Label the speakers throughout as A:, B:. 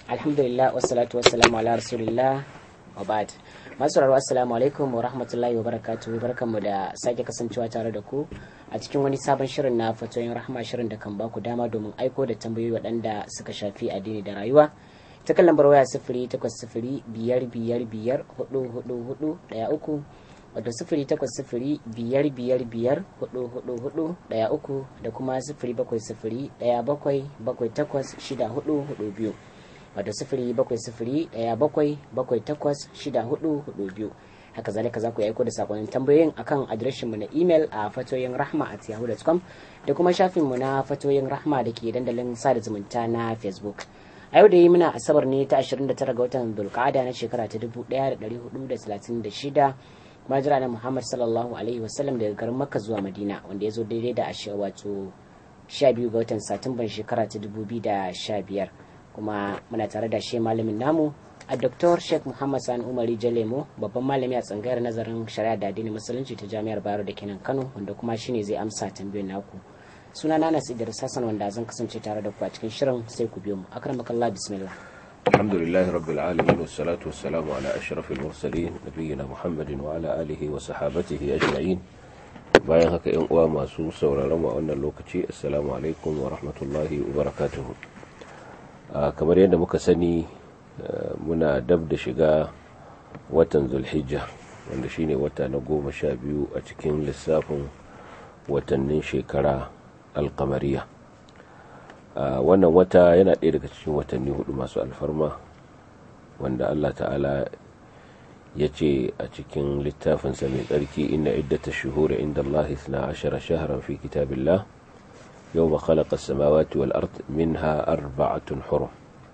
A: alhamdulillah wassalatu wassalamu ala rasulillah wa ba'd masu rarwa assalamu alaikum wa rahmatullahi wa barakatuhu barkanmu da sake kasancewa tare da ku a cikin wani sabon shirin na fatoyin rahama shirin da kan ba ku dama domin aiko da tambayoyi waɗanda suka shafi addini da rayuwa ta kan lambar waya sifiri takwas sifiri biyar biyar biyar hudu hudu hudu ɗaya uku wato sifiri takwas sifiri biyar biyar biyar hudu hudu hudu ɗaya uku da kuma sifiri bakwai sifiri ɗaya bakwai bakwai takwas shida hudu hudu biyu wato sifiri bakwai sifiri ɗaya bakwai bakwai takwas shida hudu hudu biyu haka zalika za ku aiko da sakonnin tambayoyin akan adireshin mu na imel a fatoyin rahma at yahoo.com da kuma shafin mu na fatoyin rahma da ke dandalin sada zumunta na facebook a yau da yi muna asabar ne ta 29 ga watan dulkada na shekara ta 1436 majira na muhammad sallallahu alaihi wasallam daga garin makka zuwa madina wanda ya zo daidai da wato 12 ga watan satumban shekara ta 2015 kuma muna tare da shi malamin namu a Dr. Sheikh Muhammad Sani Umari Jalemo babban malami a tsangayar nazarin shari'a da addinin musulunci ta jami'ar Bayero da kenan Kano wanda kuma shine zai amsa tambayoyin naku suna na Nasu Idris Hassan wanda zan kasance tare da ku a cikin shirin sai ku biyo mu akramakallah bismillah
B: الحمد لله رب العالمين والصلاة والسلام على أشرف المرسلين نبينا محمد وعلى آله وصحابته أجمعين bayan haka yan uwa masu sauraron mu a wannan lokaci assalamu alaikum wa rahmatullahi wa barakatuhu kamar yadda muka sani muna dab da shiga watan zulhijja wanda shine wata na goma sha biyu a cikin lissafin watannin shekara alkamariya wannan wata yana ɗaya daga cikin watanni hudu masu alfarma wanda allah ta'ala ya ce a cikin littafinsa mai tsarki inna iddata shuhuri inda allah na ashara shaharan fi kitabillah yau ma khalaqa samawati wal ard minha arba'atun hurum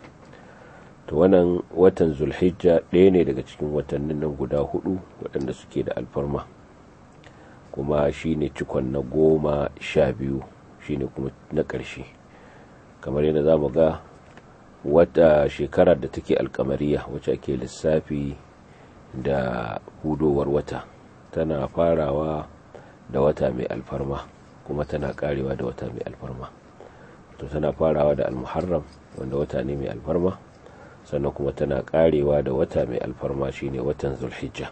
B: to wannan watan zulhijja ɗaya ne daga cikin watannin nan guda hudu waɗanda suke da alfarma kuma shine cikon na goma sha biyu shine kuma na ƙarshe kamar yadda za mu ga wata shekarar da take alkamariya wacce ake lissafi da hudowar wata tana farawa da wata mai alfarma kuma tana karewa da wata mai alfarma to tana farawa da almuharram wanda wata ne mai alfarma sannan kuma tana karewa da wata mai alfarma shine watan zulhijja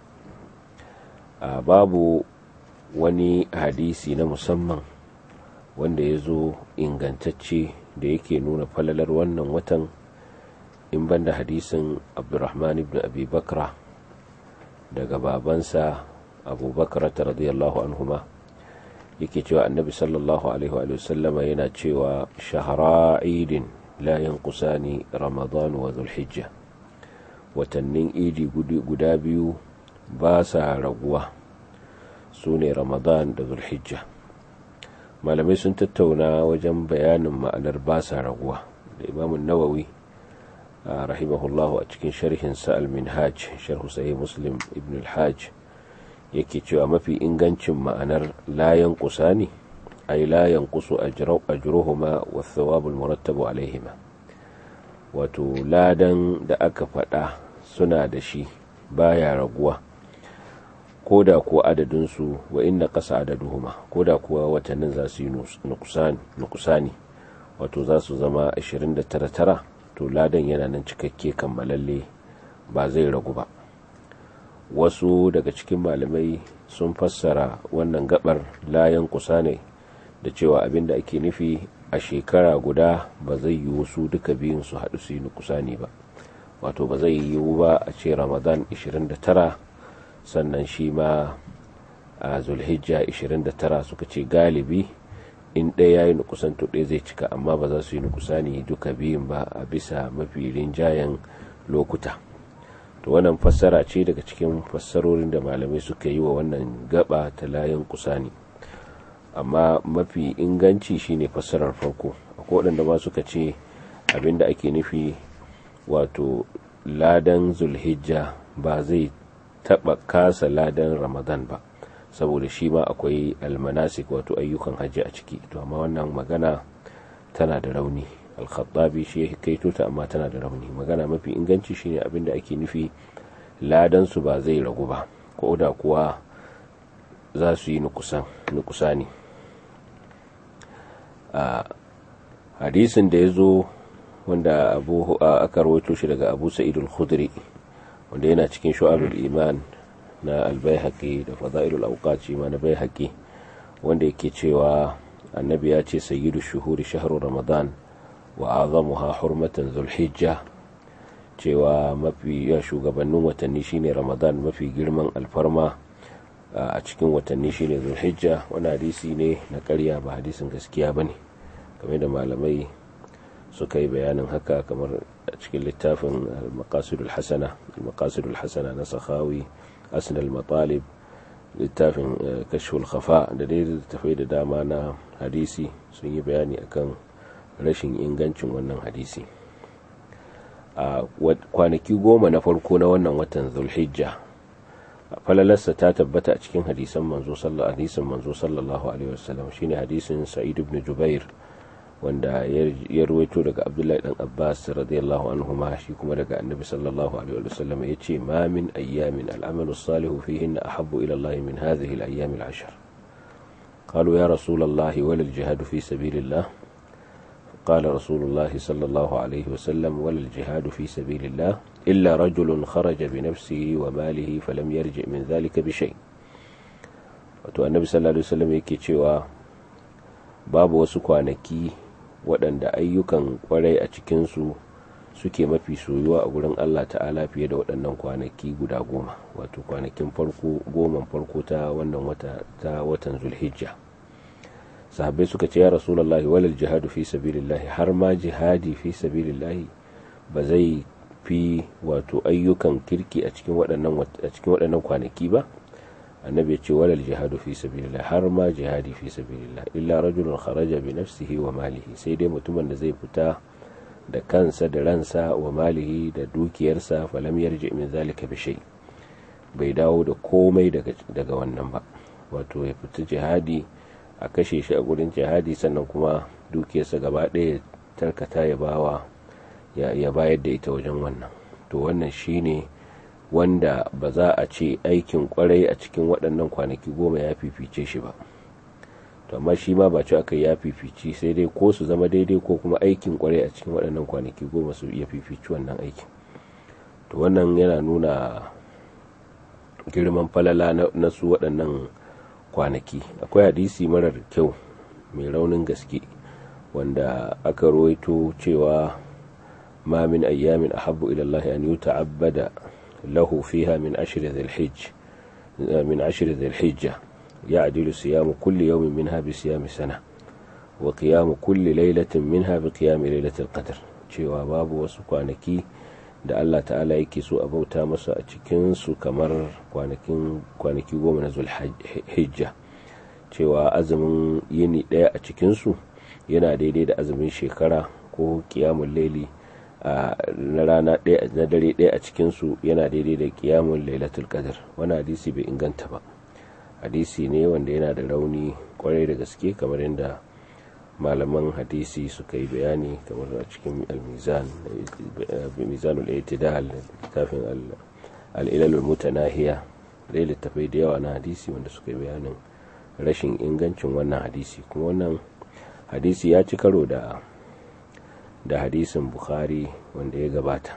B: a babu wani hadisi na musamman wanda ya zo ingantacce da yake nuna falalar wannan watan in banda hadisin abdurrahman ibn abi bakra daga babansa abubakar ta radiyallahu anhuma yake cewa annabi sallallahu alaihi wa sallama yana cewa shahara idin la yanqusani ramadan wa zulhijja watannin idi guda biyu ba sa raguwa su ne ramadan da zulhijja malamai sun tattauna wajen bayanin ma'anar ba sa raguwa da imamun nawawi rahimahullahu a cikin sharhin sa'al minhaj sharhu sahih muslim ibn al-hajj yake cewa mafi ingancin ma'anar layan kusa ne ay layan kusu ajruhuma wa thawabul murattabu alaihima wato ladan da aka faɗa suna da shi baya raguwa ko da kuwa adadinsu wa inna ƙasa adaduhuma ko da kuwa watannin za su yi nukusani wato za su zama 29 to ladan yana nan cikakke kammalalle ba zai ragu ba wasu daga cikin malamai sun fassara wannan gabar layan kusa ne da cewa abin da ake nufi a shekara guda ba zai yi wasu duka biyun su haɗu su yi nukusani ba wato ba zai yiwu ba a ce ramadan 29 sannan shi ma a zulhijja 29 suka ce galibi in ɗaya ya yi nukusan to ɗaya zai cika amma ba za su yi nukusani duka biyun ba a bisa mafi rinjayen lokuta to wannan fassara ce daga cikin fassarorin da malamai suka yi wa wannan gaba ta layin kusani amma mafi inganci shine fassarar farko akwai waɗanda ma suka ce abinda ake nufi wato ladan zulhijja ba zai taɓa kasa ladan ramadan ba saboda shi ma akwai almanasik wato ayyukan hajji a ciki to amma wannan magana tana da rauni alkhattabi shi ya kaito ta amma tana da rauni magana mafi inganci shine abinda ake nufi ladan su ba zai ragu ba ko da kuwa za su yi nukusani a hadisin da ya zo wanda abu aka rawaito shi daga abu sa'id al-khudri wanda yana cikin shu'abul iman na al-baihaqi da fada'ilul awqat shi ma na baihaqi wanda yake cewa annabi ya ce sayyidu shuhuri shahru ramadan wa azamuha hurmatan zulhijja cewa mafi ya shugabannin watanni shine ramadan mafi girman alfarma a cikin watanni shine zulhijja wani hadisi ne na karya ba hadisin gaskiya bane game da malamai suka yi bayanin haka kamar a cikin littafin al-maqasidul hasana al-maqasidul hasana na sakhawi asnal matalib littafin kashful khafa da dai littafai da dama na hadisi sun yi bayani akan rashin ingancin wannan hadisi a kwanaki goma na farko na wannan watan zulhijja falalarsa ta tabbata a cikin hadisan manzo sallallahu hadisin manzo sallallahu alaihi wasallam shine hadisin sa'id ibn jubair wanda ya ruwaito daga abdullahi dan abbas radiyallahu anhu ma shi kuma daga annabi sallallahu alaihi wasallam yace ma min ayyamin al'amalu salihu fihinna ahabbu ila allah min hadhihi al-ayyam al-ashr قالوا يا رسول الله ولا الجهاد في سبيل الله قال رسول الله صلى الله عليه وسلم ولا الجهاد في سبيل الله إلا رجل خرج بنفسه وماله فلم يرجع من ذلك بشيء wato annabi sallallahu alaihi wasallam yake cewa babu wasu kwanaki waɗanda ayyukan kwarai a cikinsu suke mafi soyuwa a gurin Allah ta'ala fiye da waɗannan kwanaki guda goma wato kwanakin farko goman farko ta wannan wata ta watan zulhijja sahabbai suka ce ya rasulullahi walal jihadu fi sabilillahi har ma jihadi fi sabilillahi ba zai fi wato ayyukan kirki a cikin waɗannan a cikin waɗannan kwanaki ba annabi ya ce walal jihadu fi sabilillah har ma jihadi fi sabilillah illa rajulun kharaja bi nafsihi wa malihi sai dai mutumin da zai fita da kansa da ransa wa malihi da dukiyarsa falam yarji min zalika bi shay bai dawo da komai daga daga wannan ba wato ya fita jihadi a kashe shi a gurin jihadi sannan kuma dukiyarsa gaba ɗaya tarkata ya bawa ya bayar da ita wajen wannan to wannan shine wanda ba za a ce aikin kwarai a cikin waɗannan kwanaki goma ya fifice shi ba to amma shi ma ba ci aka ya fifici sai dai ko su zama daidai ko kuma aikin kwarai a cikin waɗannan kwanaki goma su iya fifici wannan aikin to wannan yana nuna girman falala na su waɗannan kwanaki akwai hadisi marar kyau mai raunin gaske wanda aka rawaito cewa ma min ayyamin ahabbu ila Allah an yuta'abbada lahu fiha min ashri dhil-hijj min ashri dhil-hijja يعدل صيام كل يوم منها بصيام سنة وقيام كل ليلة منها بقيام ليلة القدر cewa babu wasu kwanaki da Allah ta'ala yake so a bauta masa a cikinsu kamar kwanaki goma na zulhijja cewa azumin yini ɗaya a cikinsu yana daidai da azumin shekara ko kiyamun laili na rana ɗaya na dare ɗaya a cikinsu yana daidai da kiyamun lailatul qadr wani hadisi bai inganta ba hadisi ne wanda yana da rauni kwarai da gaske kamar yadda malaman hadisi suka yi bayani kamar a cikin al-mizan mizanul itidal littafin al-ilalul mutanahiya dai littafai da yawa na hadisi wanda suka yi bayanin rashin ingancin wannan hadisi kuma wannan hadisi ya ci karo da da hadisin bukhari wanda ya gabata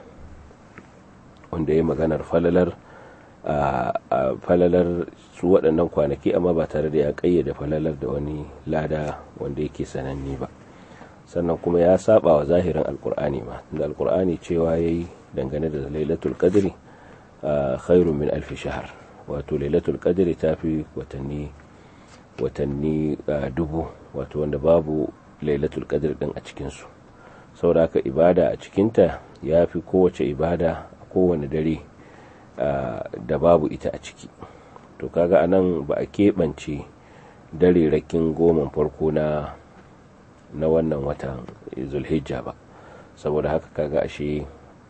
B: wanda ya maganar falalar a falalar su waɗannan kwanaki amma ba tare da ya ƙayyade falalar da wani lada wanda yake sananne ba sannan kuma ya saba wa zahirin alkur'ani ma da alkur'ani cewa ya yi dangane da lailatul qadri khairun min alfi shahar wato lailatul qadri ta fi watanni watanni dubu wato wanda babu lailatul qadri din a cikinsu saboda haka ibada a cikinta ya fi kowace ibada a kowane dare da babu ita a ciki to kaga anan ba a keɓance dare rakin goma farko na na wannan watan zulhijja ba saboda haka kaga ashe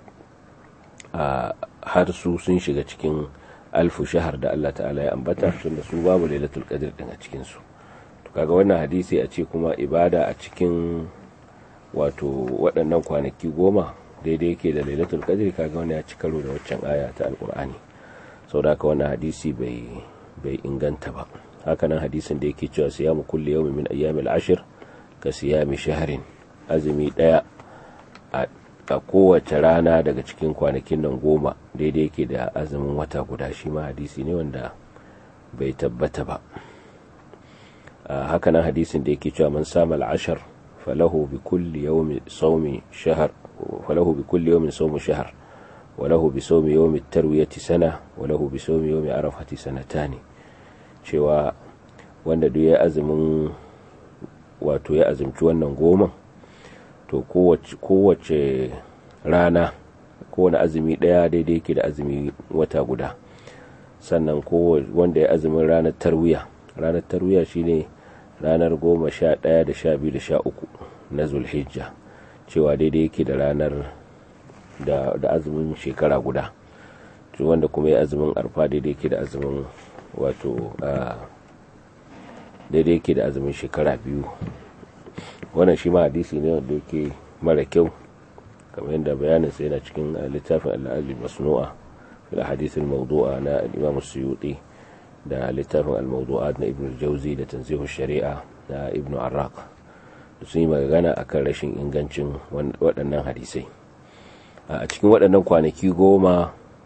B: a har su sun shiga cikin alfu shahar da Allah ta'ala ya ambata tunda su babu lailatul qadr din a cikin su to kaga wannan hadisi a ce kuma ibada a cikin wato waɗannan kwanaki goma daidai yake da lailatul qadr kaga wani ya ci karo da waccan aya ta alqur'ani saboda haka wannan hadisi bai bai inganta ba hakanan hadisin da yake cewa siyamu kulli yawmin min ayyamil ashr ka siyami shahrin azumi daya a kowace rana daga cikin kwanakin nan goma daidai yake da azumin wata guda shi ma hadisi ne wanda bai tabbata ba hakanan hadisin da yake cewa man sama al'ashar falahu bi kulli yawmi sawmi shahr falahu bi kulli yawmin sawmu shahr وله بصوم يوم التروية سنة وله بصوم يوم عرفة سنتان cewa wanda duk ya azumin wato ya azumci wannan goma to kowace rana kowane azumi daya daidai yake da azumi wata guda sannan wanda ya azumin ranar tarwiya ranar tarwiya shine ranar goma sha daya da sha biyu da sha uku na zulhijja cewa daidai yake da ranar da, da azumin shekara guda wanda kuma ya azumin arfa daidai ke da azumin wato daidai ke da azumin shekara biyu wannan shi ma hadisi ne wanda yake mara kyau kamar yadda bayanin sai yana cikin littafin al'adul masnu'a fil hadisin mawdu'a na al-imam suyuti da littafin al-mawdu'at na ibn jauzi da tanzihu shari'a na ibn arraq sun yi magana akan rashin ingancin waɗannan hadisai a cikin waɗannan kwanaki goma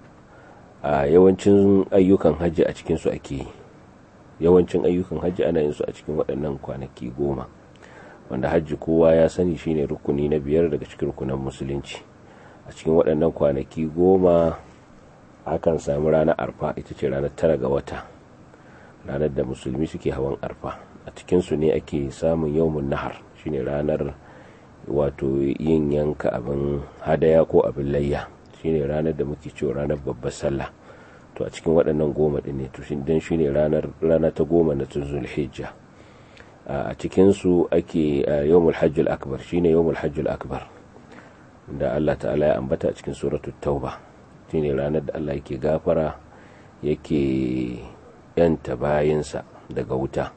B: a yawancin ayyukan hajji a cikinsu ake yawancin ayyukan hajji ana yin su a cikin waɗannan kwanaki goma wanda hajji kowa ya sani shine rukuni na biyar daga cikin rukunan musulunci a cikin waɗannan kwanaki goma akan samu ranar arfa ita ce ranar tara ga wata ranar da musulmi suke hawan arfa a cikinsu ne ake samun yawmun nahar shine ranar wato yin yanka abin hadaya ko abin layya shine ranar da muke cewa ranar babbar sallah to a cikin waɗannan goma ɗin ne to don shine ranar rana ta goma na tun zulhijja a cikin su ake yawmul hajjul akbar shine yawmul hajjul akbar da Allah ta'ala ya ambata a cikin suratul tauba shine ranar da Allah yake gafara yake yanta bayinsa daga wuta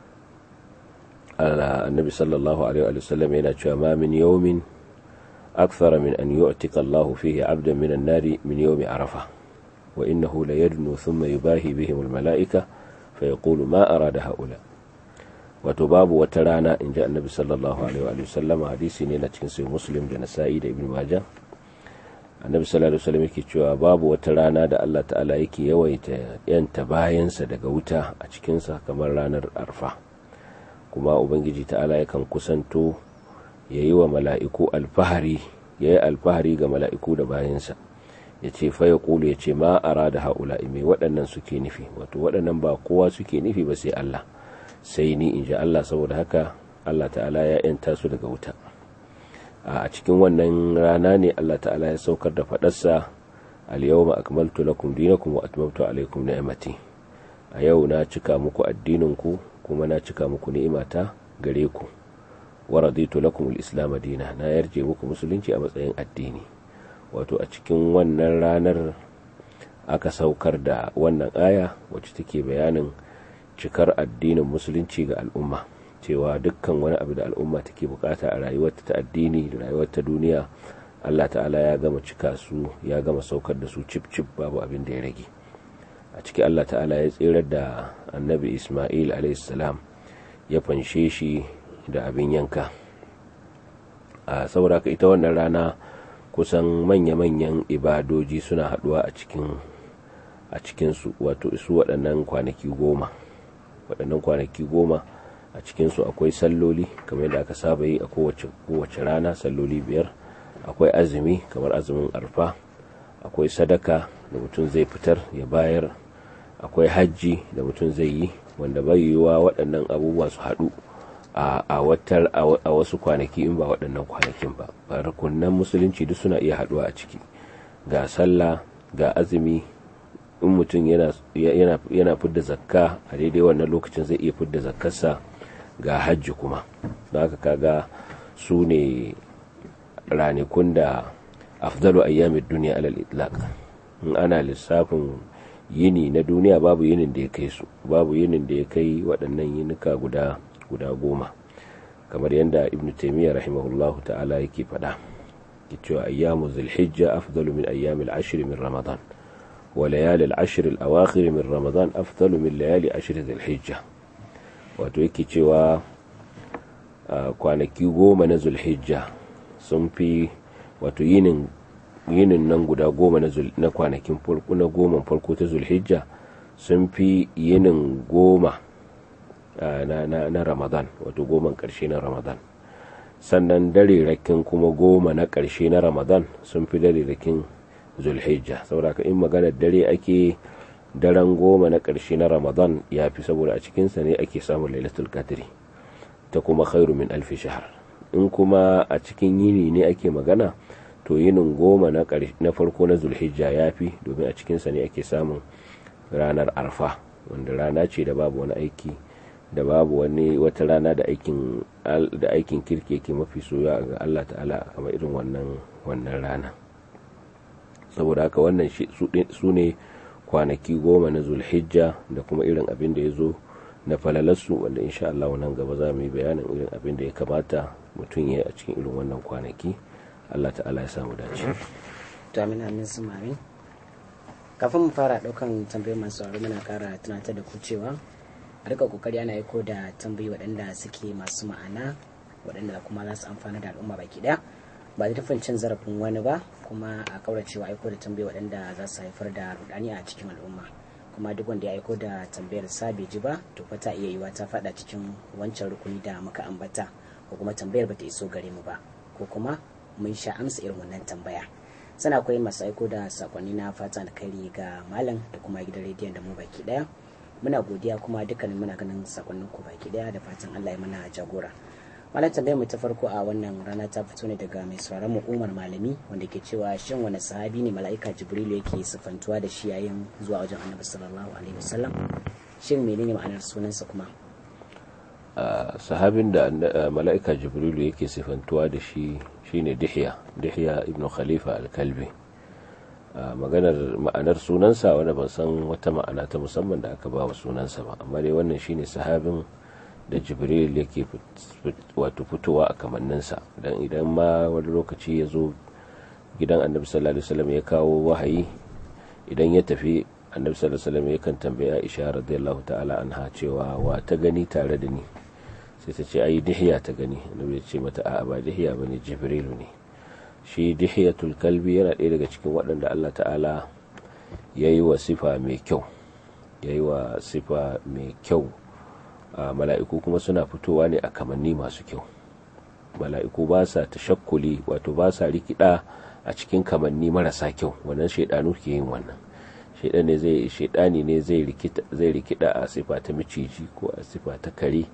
B: النبي صلى الله عليه وسلم يناتشوا ما من يوم أكثر من أن يعتق الله فيه عبدا من النار من يوم عرفة وإنه ليدنو ثم يباهي بهم الملائكة فيقول ما أراد هؤلاء وتباب وترانا إن جاء النبي صلى الله عليه وسلم حديثي نينا تنسي مسلم لنسائي ابن ماجه annabi sallallahu alaihi wasallam yake cewa babu wata rana da Allah ta'ala yake yawaita yanta bayansa daga wuta a cikinsa kamar ranar arfa kuma ubangiji ta'ala yakan kusanto ya yi wa mala'iku alfahari ya yi alfahari ga mala'iku da bayansa ya ce faya kulu ya ce ma a rada haula mai waɗannan suke nufi wato waɗannan ba kowa suke nufi ba sai Allah sai ni in ji Allah saboda haka Allah ta'ala ya yanta su daga wuta a cikin wannan rana ne Allah ta'ala ya saukar da faɗarsa al-yawma akmaltu lakum dinakum wa atmamtu alaykum ni'mati a yau na cika muku addininku kuma na cika muku ni'imata gare ku wa raditu lakum al-islam dina na yarje muku musulunci a matsayin addini wato a cikin wannan ranar aka saukar da wannan aya wacce take bayanin cikar addinin musulunci ga al'umma cewa dukkan wani abu da al'umma take bukata a rayuwarta ta addini da rayuwarta duniya Allah ta'ala ya gama cika su ya gama saukar da su cip cip babu abin da ya rage a ciki Allah ta'ala ya tsirar da annabi Ismail salam ya fanshe shi da abin yanka a saboda ita wannan rana kusan manya-manyan ibadoji suna haduwa a cikin a cikinsu wato su waɗannan kwanaki goma waɗannan kwanaki goma a cikinsu akwai salloli kamar yadda aka saba yi a kowace rana salloli biyar akwai azumi kamar azumin arfa akwai sadaka da mutum zai fitar ya bayar akwai hajji da mutum zai yi wanda bai yiwuwa waɗannan abubuwa su haɗu a wasu kwanaki in ba waɗannan kwanakin ba rukunan musulunci duk suna iya haɗuwa a ciki ga sallah ga azumi in mutum yana fidda zakka a daidai wannan lokacin zai iya fidda zakkarsa ga hajji kuma da haka kaga su ne ranakun da afdalu ayyamin duniya alal itlaq in ana lissafin yini na duniya babu yinin da ya kai su babu yinin da ya kai waɗannan yinuka guda guda goma kamar yadda ibn taymiya rahimahullahu ta'ala yake faɗa ke cewa ayyamu zulhijja afdalu min ayyamil ashr min ramadan wa layali al-ashr al-awakhir min ramadan afdalu min layali ashr zulhijja wato yake cewa kwanaki goma na zulhijja sun fi wato yinin yinin nan guda goma na, na kwanakin farko na goma farko ta zulhijja sun fi yinin goma na, na, na ramadan wato goman ƙarshe na ramadan sannan darerakin kuma goma na ƙarshe na ramadan sun fi darerakin zulhijja saboda in maganar dare ake daren goma na ƙarshe na ramadan ya fi saboda a cikinsa ne ake samun lailatul qadri ta kuma khairu min alfi shahar in kuma a cikin yini ne ake magana to yinin goma na farko na zulhijja ya fi domin a cikinsa ne ake samun ranar arfa wanda rana ce da babu wani aiki da babu wani wata rana da aikin da aikin kirki yake mafi soya ga Allah ta'ala kamar irin wannan wannan rana saboda haka wannan su ne kwanaki goma na zulhijja da kuma irin abin da ya zo na falalarsu wanda insha Allah nan gaba za mu yi bayanin irin abin da ya kamata mutum ya yi a cikin irin wannan kwanaki Allah ta'ala ya samu dace
A: to amin amin su mamin kafin mu fara daukan tambayoyin masu sauraro muna kara tunatar da ku cewa a rika kokari ana aiko da tambayi waɗanda suke masu ma'ana waɗanda kuma za su amfana da al'umma baki ɗaya ba da tufin cin zarafin wani ba kuma a kauracewa aiko da tambayi waɗanda za su haifar da rudani a cikin al'umma kuma duk wanda ya aiko da tambayar sa bai ji ba to fa ta iya yiwa ta faɗa cikin wancan rukuni da muka ambata ko kuma tambayar bata iso gare mu ba ko kuma mun sha amsa irin wannan tambaya sana akwai masu aiko da sakonni na fata alkhairi ga malam da kuma gidan rediyon da mu baki daya muna godiya kuma dukkanin muna ganin sakonnin ku baki daya da fatan Allah ya mana jagora malam tambayar mu ta farko a wannan rana ta fito ne daga mai sauraron mu Umar Malami wanda ke cewa shin wani sahabi ne mala'ika Jibrilu yake sifantuwa da shi yayin zuwa wajen Annabi sallallahu alaihi wasallam shin menene ma'anar sunansa kuma
B: sahabin da mala'ika Jibrilu yake sifantuwa da shi shine Dihya Dihya ibn Khalifa al-Kalbi maganar ma'anar sunansa wanda ban san wata ma'ana ta musamman da aka ba wa sunansa ba amma dai wannan shine sahabin da jibril yake wato fitowa a kamanninsa dan idan ma wani lokaci ya zo gidan annabi sallallahu alaihi wasallam ya kawo wahayi idan ya tafi annabi sallallahu alaihi wasallam yakan tambaya aisha radiyallahu ta'ala anha cewa wa ta gani tare da ni sai ta ce ai dihiya ta gani annabi ya ce mata a'a ba dihiya bane jibrilu ne shi dihiyatul kalbi yana ɗaya daga cikin waɗanda Allah ta'ala ya yi wa sifa mai kyau ya yi wa sifa mai kyau mala'iku kuma suna fitowa ne a kamanni masu kyau mala'iku ba sa tashakkuli wato ba sa rikida a cikin kamanni marasa kyau wannan shaidanu ke yin wannan shaidani zai shaidani ne zai rikida zai rikida a sifa ta miciji ko a sifa ta kare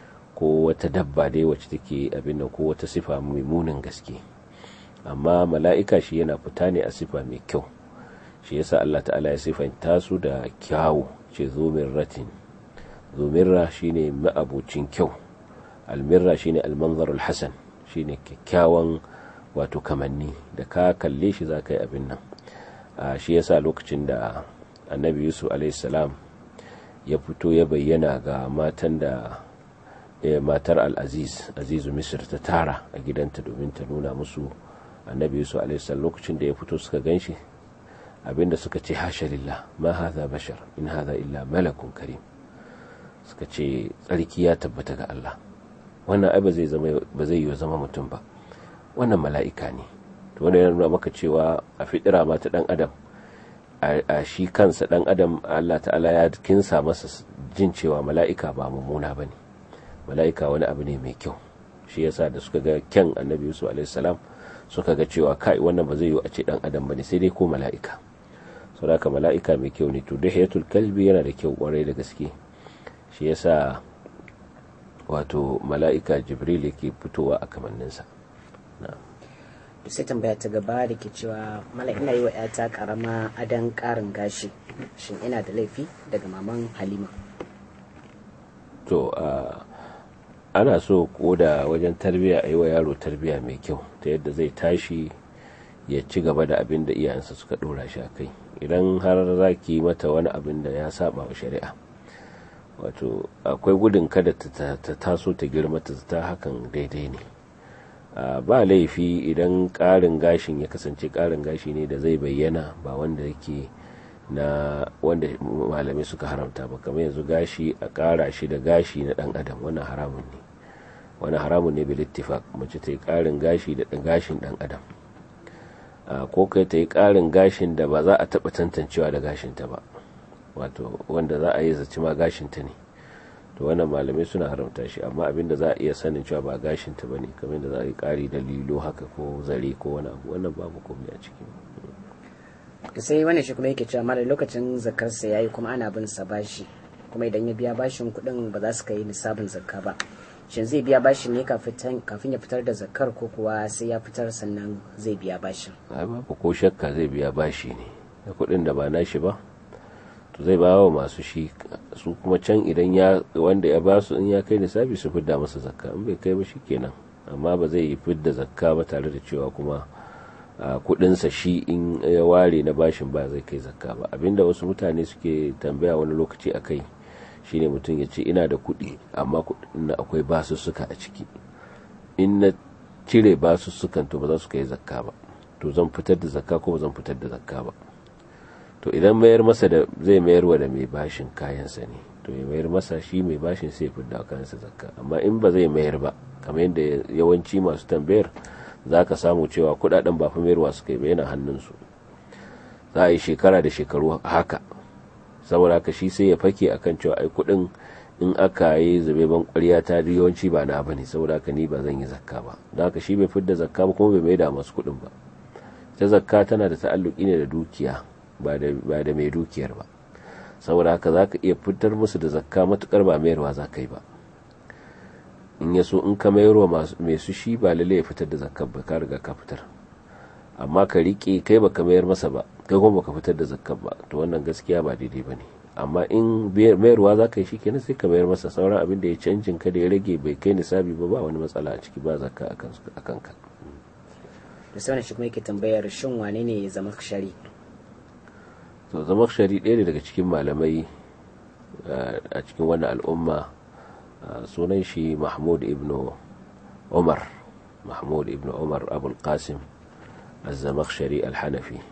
B: ko wata dabba dai wacce take abin nan ko wata sifa mai munin gaske amma mala'ika shi yana fita ne a sifa mai kyau shi yasa Allah ta'ala ya sifanta su da kyawu ce zomin ratin zomirra shine ma'abucin kyau almirra shine almanzarul hasan shine kyakkyawan wato kamanni da ka kalle shi za ka yi abin nan shi yasa lokacin da annabi yusuf alaihissalam ya fito ya bayyana ga matan da matar al-aziz azizu misir ta tara a gidanta domin ta nuna musu annabi yusuf alaihissalam lokacin da ya fito suka ganshi abinda suka ce hasha lillah ma hadha bashar in hadha illa malakun karim suka ce tsarki ya tabbata ga Allah wannan ai ba zai zama ba zai yi zama mutum ba wannan mala'ika ne to wannan yana nuna maka cewa a fitira ma ta dan adam a shi kansa dan adam Allah ta'ala ya kinsa masa jin cewa mala'ika ba mummuna bane mala'ika wani abu ne mai kyau shi yasa da suka ga kyan annabi yusuf alaihi salam suka ga cewa kai wannan ba zai yi a ce dan adam bane sai dai ko mala'ika saboda mala'ika mai kyau ne to dahiyatul kalbi yana da kyau kwarai da gaske shi yasa wato mala'ika jibril yake fitowa a kamanninsa
A: to sai tambaya ta gaba da ke cewa mala ina yi wa yata karama adan karin gashi shin ina da laifi daga maman halima
B: to ana so koda wajen tarbiya a yi wa yaro tarbiya mai kyau ta yadda zai tashi ya ci gaba da abin da iyayensa suka dora shi a kai idan har za ki mata wani abin da ya saba wa shari'a wato akwai gudun kada ta taso ta girma ta ta hakan daidai ne ba laifi idan ƙarin gashin ya kasance ƙarin gashi ne da zai bayyana ba wanda yake na wanda malamai suka haramta ba kamar yanzu gashi a ƙara shi da gashi na ɗan adam wannan haramun ne wani haramun ne bil ittifaq mace ta yi ƙarin gashi da gashin ɗan adam ko kai ta yi ƙarin gashin da ba za a taɓa tantancewa da gashinta ba wato wanda za a yi zaci ma gashinta ne to wannan malamai suna haramta shi amma abinda za a iya sanin cewa ba gashinta ba ne kamar da za a yi ƙari da lilo haka ko zare ko wani abu wannan babu komai a ciki
A: sai wannan shi kuma yake cewa mara lokacin zakarsa ya yi kuma ana bin sa bashi kuma idan ya biya bashin kuɗin ba za su kai nisabin zakka ba shin zai biya bashin ne kafin ya fitar da zakkar ko kuwa sai ya fitar sannan zai biya bashin
B: ai babu ko shakka zai biya bashi ne da kuɗin da ba nashi ba to zai bawa masu shi su kuma can idan ya wanda ya ba su in ya kai nisabi su fidda masa zakka in bai kai ba kenan amma ba zai yi fidda zakka ba tare da cewa kuma kudinsa shi in ya ware na bashin ba zai kai zakka ba abinda wasu mutane suke tambaya wani lokaci a kai shine mutum ya ce ina da kudi amma kudin na akwai basussuka a ciki in na cire basussukan to ba za su kai zakka ba to zan fitar da zakka ko ba zan fitar da zakka ba to idan mayar masa da zai mayar wa da mai bashin kayansa ne to ya mayar masa shi mai bashin sai fidda kayansa zakka amma in ba zai mayar ba kamar yadda yawanci masu tambayar za ka samu cewa kudaden ba fa mayarwa suka yi ba yana hannunsu za a yi shekara da shekaru haka saboda haka shi sai ya fake akan cewa ai kudin in aka yi zube ban kwarya ta yawanci ba na bane saboda haka ni ba zan yi zakka ba don haka shi bai fidda zakka ba kuma bai maida masu kudin ba ta zakka tana da ta'alluki ne da dukiya ba da mai dukiyar ba saboda haka za ka iya fitar musu da zakka matukar ba mayarwa za ka yi ba in ya so in ka mayarwa mai su shi ba lalle ya fitar da zakkar ba ka riga ka fitar amma ka rike kai ba ka mayar masa ba kai kuma baka fitar da zakkar ba to wannan gaskiya ba daidai ba ne amma in mayarwa za ka yi shi kenan sai ka mayar masa sauran abin da ya canjin ka da ya rage bai kai nisabi ba ba wani matsala a ciki ba zakka a kanka
A: da sauran shi kuma yake tambayar shin wane ne ya zama shari
B: to zama shari ɗaya ne daga cikin malamai a cikin wannan al'umma sunan shi mahmud ibn umar mahmud ibn umar abul qasim az-zamakhshari al-hanafi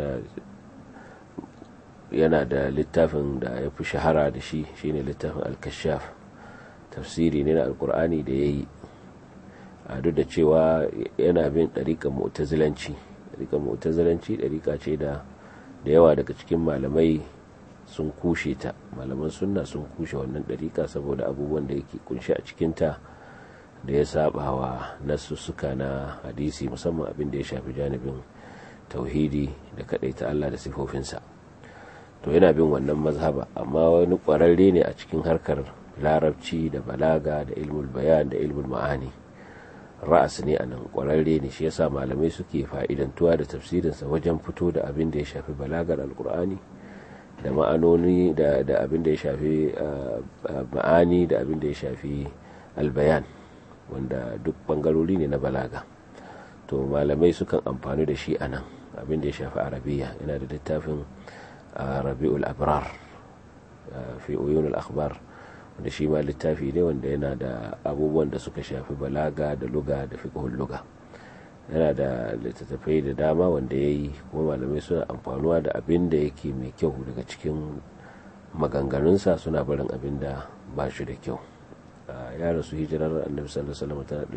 B: yana da littafin da ya fi shahara da shi shine littafin al-kashaf tafsiri ne na alkur'ani da ya yi a duk da cewa yana bin ɗariƙar mu'tazilanci ɗariƙar mu'tazilanci ɗariƙa ce da da yawa daga cikin malamai sun kushe ta malaman sunna sun kushe wannan ɗariƙa saboda abubuwan da yake kunshi a cikinta da ya saba wa nasussuka na hadisi musamman abin da ya shafi janibin tauhidi da kaɗaita Allah da sifofinsa to yana bin wannan mazhaba amma wani ƙwararre ne a cikin harkar larabci da balaga da ilmul bayan da ilmul ma'ani ra'as ne a nan ƙwararre ne shi yasa malamai suke fa'idantuwa da tafsirinsa wajen fito da abin da ya shafi balagar alkur'ani da ma'anoni da abin da ya shafi ma'ani da abin da ya shafi albayan wanda duk bangarori ne na balaga to malamai sukan amfani da shi a nan abin da ya shafi arabiya yana da littafin rabi'ul abrar fi uyunul akhbar wanda shi ma littafi ne wanda yana da abubuwan da suka shafi balaga da luga da fiqhul luga yana da littattafai da dama wanda ya yi kuma malamai suna amfanuwa da abin da yake mai kyau daga cikin maganganunsa suna barin abin da ba shi da kyau ya rasu hijirar annabi sallallahu alaihi wasallam tana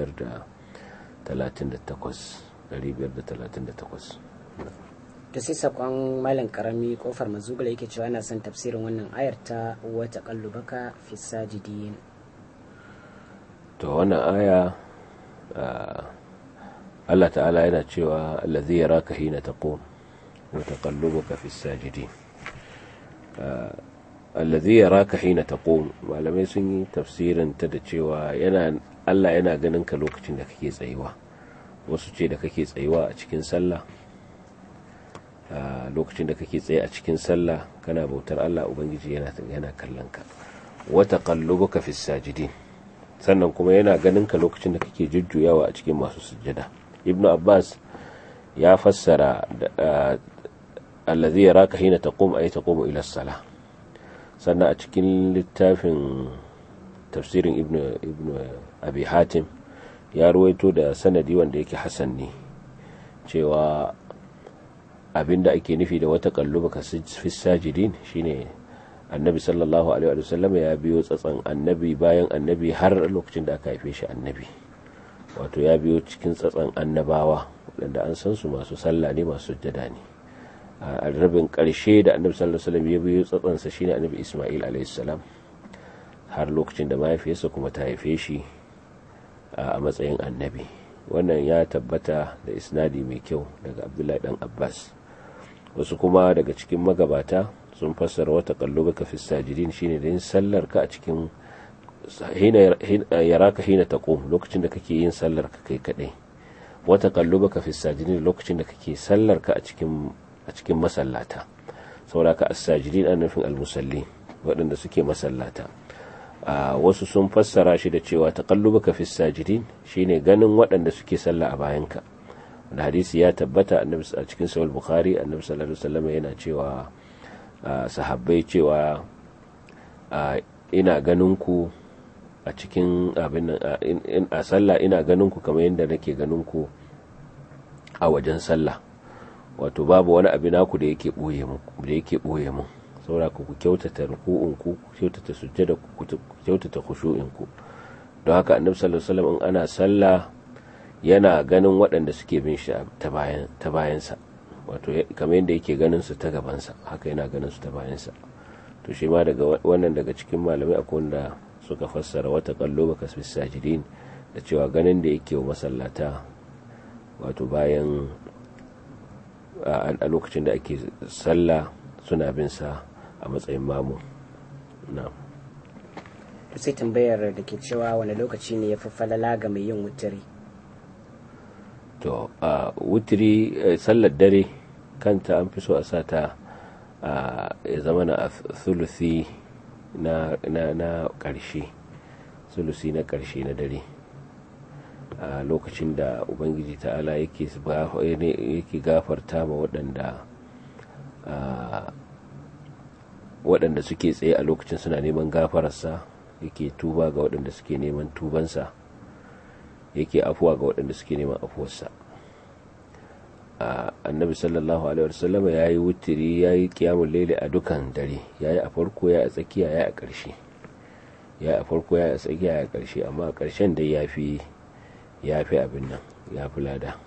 B: 538
A: da sai sakon malam karami kofar mazugula yake cewa ana son tafsirin wannan ayar ta wata kallubaka fi sajidin
B: to wannan aya Allah ta'ala yana cewa allazi yaraka hina taqum wa taqallubuka fi sajidin allazi yaraka hina taqum malamai sun yi tafsirin ta da cewa yana Allah yana ganin ka lokacin da kake tsayuwa wasu ce da kake tsayuwa a cikin sallah lokacin da kake tsaye a cikin sallah kana bautar Allah ubangiji yana yana kallon ka wa taqallubuka fi sajidin sannan kuma yana ganin ka lokacin da kake jujjuyawa a cikin masu sujjada ibnu abbas ya fassara allazi yaraka hina taqum ay taqumu ila salah sannan a cikin littafin tafsirin ibnu ibnu abi hatim ya ruwaito da sanadi wanda yake hasan ne cewa abinda ake nufi da wata kalluba ka fi sajidin shine annabi sallallahu alaihi wa sallam ya biyo tsatsan annabi bayan annabi har lokacin da aka haife shi annabi wato ya biyo cikin tsatsan annabawa waɗanda an san su masu sallah ne masu sujjada ne a rabin ƙarshe da annabi sallallahu alaihi wasallam ya biyo tsatsansa shine annabi Isma'il alaihi salam har lokacin da mahaifiyarsa kuma ta haife shi a matsayin annabi wannan ya tabbata da isnadi mai kyau daga abdullahi dan abbas wasu kuma daga cikin magabata sun fassara wata kallo ka fi sajidin shine da yin sallar ka a cikin yaraka hina taqum lokacin da kake yin sallar ka kai kadai wata kallo ka fi sajidin lokacin da kake sallar ka a cikin a cikin masallata saboda ka as-sajidin an nufin al-musalli waɗanda suke masallata wasu sun fassara shi da cewa taqallubuka fi sajidin shine ganin waɗanda suke sallah a bayanka wanda hadisi ya tabbata annabi a cikin sahih bukhari annabi sallallahu alaihi wasallam yana cewa sahabbai cewa ina ganin ku a cikin abin a sallah ina ganin ku kamar yadda nake ganin ku a wajen sallah wato babu wani abin naku da yake boye mu da yake boye mu saboda ku kyautata ruku'unku ku kyautata sujjada ku kyautata khushu'inku don haka annabi sallallahu alaihi wasallam in ana sallah yana ganin waɗanda suke bin shi ta bayan ta bayansa wato kamar yadda yake ganin su ta gabansa haka yana ganin su ta bayansa to shi ma daga wannan daga cikin malamai akwai wanda suka fassara wata kallo baka fi sajidin da cewa ganin da yake wa masallata wato bayan a lokacin da ake sallah suna bin sa a matsayin mamu na
A: sai tambayar da ke cewa wani lokaci ne ya fi falala ga mai yin wutiri
B: to a wutiri sallar dare kanta an fi so a sa ta ya zama na thuluthi na na ƙarshe thuluthi na ƙarshe na dare a lokacin da ubangiji ta'ala yake gafarta ma waɗanda waɗanda suke tsaye a lokacin suna neman gafararsa yake tuba ga waɗanda suke neman tubansa yake afuwa ga waɗanda suke neman afuwarsa annabi sallallahu alaihi wasallam ya yi wutiri ya yi kiyamun laili a dukan dare ya yi a farko ya a tsakiya ya a ƙarshe ya a farko ya a tsakiya ya a ƙarshe amma a ƙarshen dai ya fi ya fi abin nan ya fi lada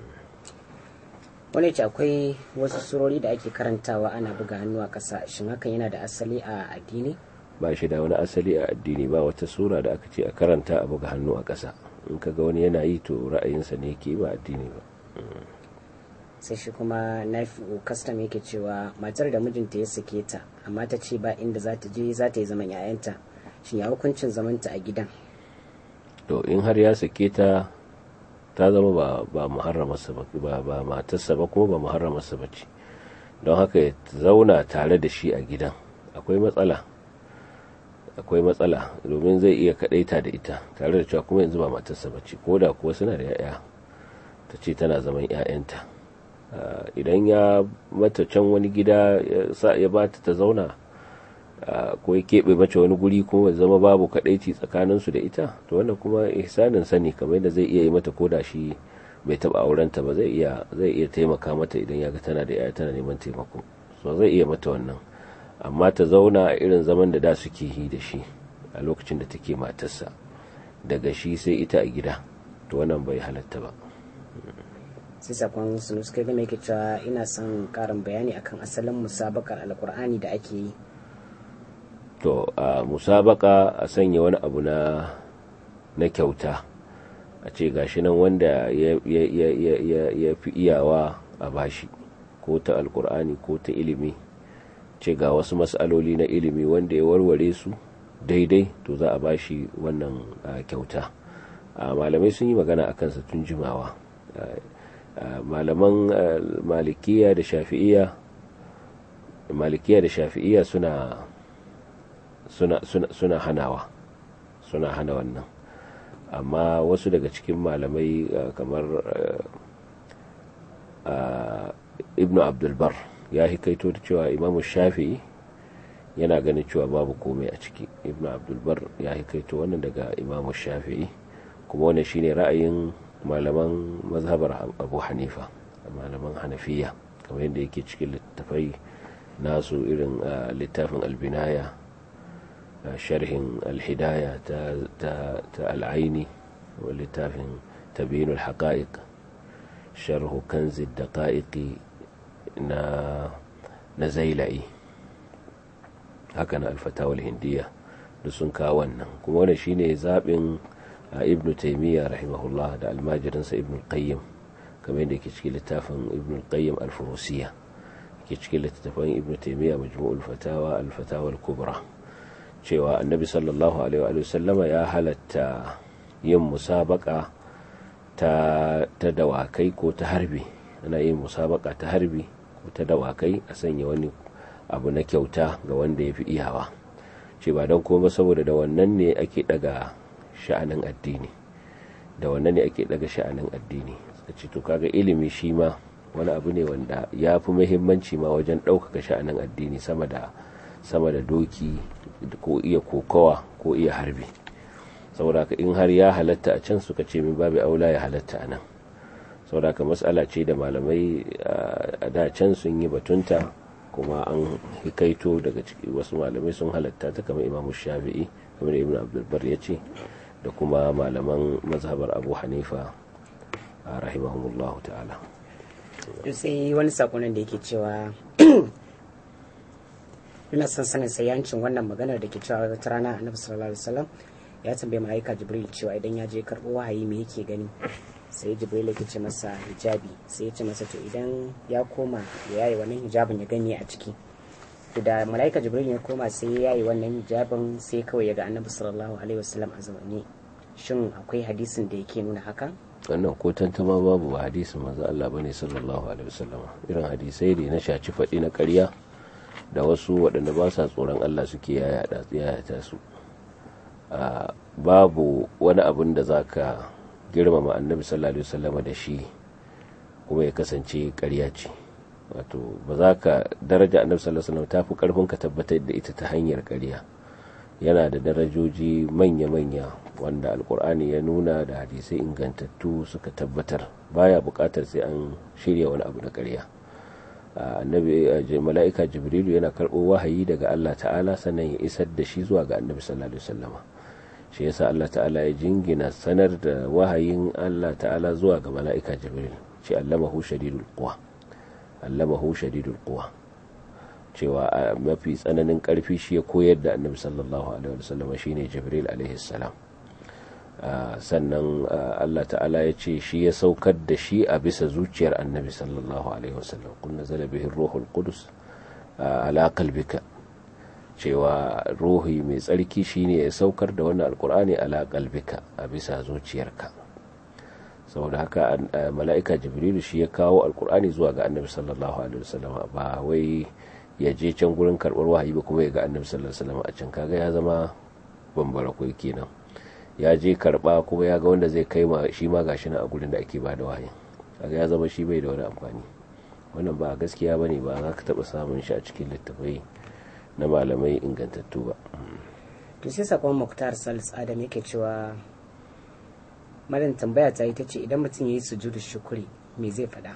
A: wani ce akwai wasu surori da ake karantawa ana buga hannu a ƙasa shin hakan yana da asali a addini
B: ba shi da wani asali a addini ba wata sura da aka ce a karanta a buga hannu a ƙasa in kaga wani yana yi to ra'ayinsa ne ke ba addini ba
A: sai shi kuma nafi'u kastam yake cewa matar da mijinta ya sake ta amma ta ce ba inda za ta je za ta yi zaman 'ya'yanta shin ya hukuncin zamanta a gidan
B: to in har ya sake ta ta zama ba ba muharramarsa ba ba ba matarsa ba kuma ba muharramarsa ba ce don haka ya zauna tare da shi a gidan akwai matsala akwai matsala domin zai iya kadaita da ita tare da cewa kuma yanzu ba matarsa ba ce ko da kuwa suna da 'ya'ya ta ce tana zaman 'ya'yanta idan ya mata can wani gida ya ba ta ta zauna ko ya keɓe mace wani guri kuma zama babu kadaici tsakaninsu da ita to wannan kuma ihsanin sani kamar yadda zai iya yi mata ko da shi bai taɓa aurenta ba zai iya zai iya taimaka mata idan ya ga tana da 'ya'ya tana neman taimako so zai iya mata wannan amma ta zauna a irin zaman da da suke yi da shi a lokacin da take matarsa daga shi sai ita a gida to wannan bai halatta ba
A: sai sakon sunus kai game yake cewa ina son karin bayani akan asalin musabakar alkur'ani da ake yi
B: to a musabaka a sanya wani abu na na kyauta a ce gashi nan wanda ya fi iyawa a bashi ko ta alkur'ani ko ta ilimi ce ga wasu matsaloli na ilimi wanda ya warware su daidai to za a bashi wannan kyauta malamai sun yi magana a kansa tun jimawa malaman malikiya da shafi'iya malikiya da shafi'iya suna suna suna hanawa suna hana wannan amma wasu daga cikin malamai kamar ibnu abdulbar ya hikaito da cewa imamu shafi'i yana ganin cewa babu komai a ciki ibnu abdulbar ya hikaito wannan daga imamu shafi'i kuma wannan shine ra'ayin malaman mazhabar abu hanifa malaman hanafiya kamar yadda yake cikin littafai nasu irin littafin albinaya sharhin alhidaya ta al'aini wa littafin tabinul haqa'iq sharhu kanzi daqa'iqi na na zaila'i haka na alfatawar hindiya da sun kawo wannan kuma wannan shine zaɓin ibn taimiyya rahimahullah da almajirinsa ibn qayyim kamar yadda ke cikin littafin ibn qayyim al-furusiya ke cikin littafin ibn taimiyya majmu'ul fatawa al-fatawa al-kubra cewa annabi sallallahu alaihi wa sallama ya halatta yin musabaka ta ta dawakai ko ta harbi ana yin musabaka ta harbi ko ta dawakai a sanya wani abu na kyauta ga wanda ya fi iyawa ce ba don kuma saboda da wannan ne ake daga sha'anin addini da wannan ne ake daga sha'anin addini suka ce to kaga ilimi shi ma wani abu ne wanda ya fi muhimmanci ma wajen ɗaukaka sha'anin addini sama da sama da doki ko iya kokawa ko iya harbi saboda ka in har ya halatta a can suka ce min babu aula ya halatta a nan saboda ka matsala ce da malamai a da can sun yi batunta kuma an hikaito daga ciki wasu malamai sun halatta ta kamar imamu shafi'i kamar ibn abdulbar ya ce da kuma malaman mazhabar abu hanifa a rahimahumullahu ta'ala
A: sai wani sakonin da yake cewa ina son sanin sayancin wannan maganar da ke cewa wata rana annabi sallallahu alaihi wasallam ya tambaye malaika jibril cewa idan ya je karɓo wahayi me yake gani sai jibril ya ce masa hijabi sai ya ce masa to idan ya koma ya yayi wannan hijabin ya gani a ciki to da malaika jibril ya koma sai ya yayi wannan hijabin sai kawai ya ga annabi sallallahu alaihi wasallam a zaune shin akwai hadisin da yake nuna haka
B: wannan ko tantama babu ba hadisin manzo Allah bane sallallahu alaihi wasallam irin hadisai ne na shaci faɗi na ƙarya da wasu waɗanda ba sa tsoron Allah suke yayata su babu wani abin da zaka girmama annabi sallallahu alaihi wasallam da shi kuma ya kasance ƙarya ce wato ba za ka daraja annabi sallallahu alaihi wasallam tafi karfin ka tabbatar da ita ta hanyar ƙarya yana da darajoji manya-manya wanda alkur'ani ya nuna da hadisai ingantattu suka tabbatar baya buƙatar sai an shirya wani abu na ƙarya annabi mala'ika jibrilu yana karɓo wahayi daga Allah ta'ala sannan ya isar da shi zuwa ga annabi sallallahu alaihi wasallama shi yasa Allah ta'ala ya jingina sanar da wahayin Allah ta'ala zuwa ga mala'ika jibril ce allamahu shadidul quwa allamahu shadidul quwa cewa mafi tsananin karfi shi ya koyar da annabi sallallahu alaihi wasallama shine jibril alaihi salam sannan Allah ta'ala ya ce shi ya saukar da shi a bisa zuciyar annabi sallallahu alaihi wasallam kun nazala bihi ruhul qudus ala qalbika cewa ruhi mai tsarki shine ya saukar da wannan alkur'ani ala qalbika a bisa zuciyarka saboda haka mala'ika jibrilu shi ya kawo alkur'ani zuwa ga annabi sallallahu alaihi wasallam ba wai ya je can gurin karbar wahayi ba kuma ya ga annabi sallallahu alaihi wasallam a can kaga ya zama bambara kai kenan ya je karba kuma ya ga wanda zai kai ma shi ma gashi na a gurin da ake ba da wahayi kaga ya zama shi bai da wani amfani wannan ba gaskiya bane ba za ka taba samun shi a cikin littafai na malamai ingantattu ba
A: to sai sakon muktar salis adam yake cewa malam tambaya ta ita ce idan mutum ya yi sujudu shukuri me zai faɗa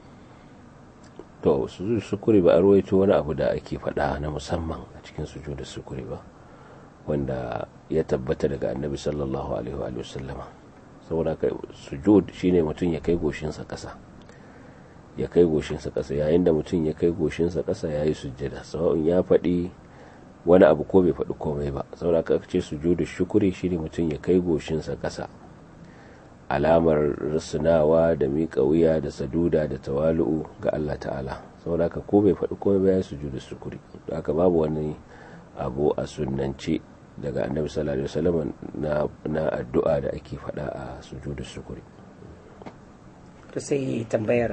B: to sujudu shukuri ba a ruwaito wani abu da ake faɗa na musamman a cikin sujudu shukuri ba wanda ya tabbata daga annabi sallallahu alaihi wa sallama saboda kai sujud shine mutum ya kai goshinsa ƙasa ya kai goshinsa ƙasa yayin da mutum ya kai goshinsa ƙasa ya yi sujjada sawa'un ya faɗi wani abu ko bai faɗi komai ba saboda ka ce sujudu shukuri shine mutum ya kai goshinsa ƙasa alamar rusunawa da miƙa wuya da saduda da tawalu'u ga Allah ta'ala saboda ka ko bai faɗi komai ba ya sujudu shukuri haka babu wani abu a sunnance daga annabi sallallahu alaihi wasallam na addu'a da ake faɗa a sujudu shukuri
A: to sai tambayar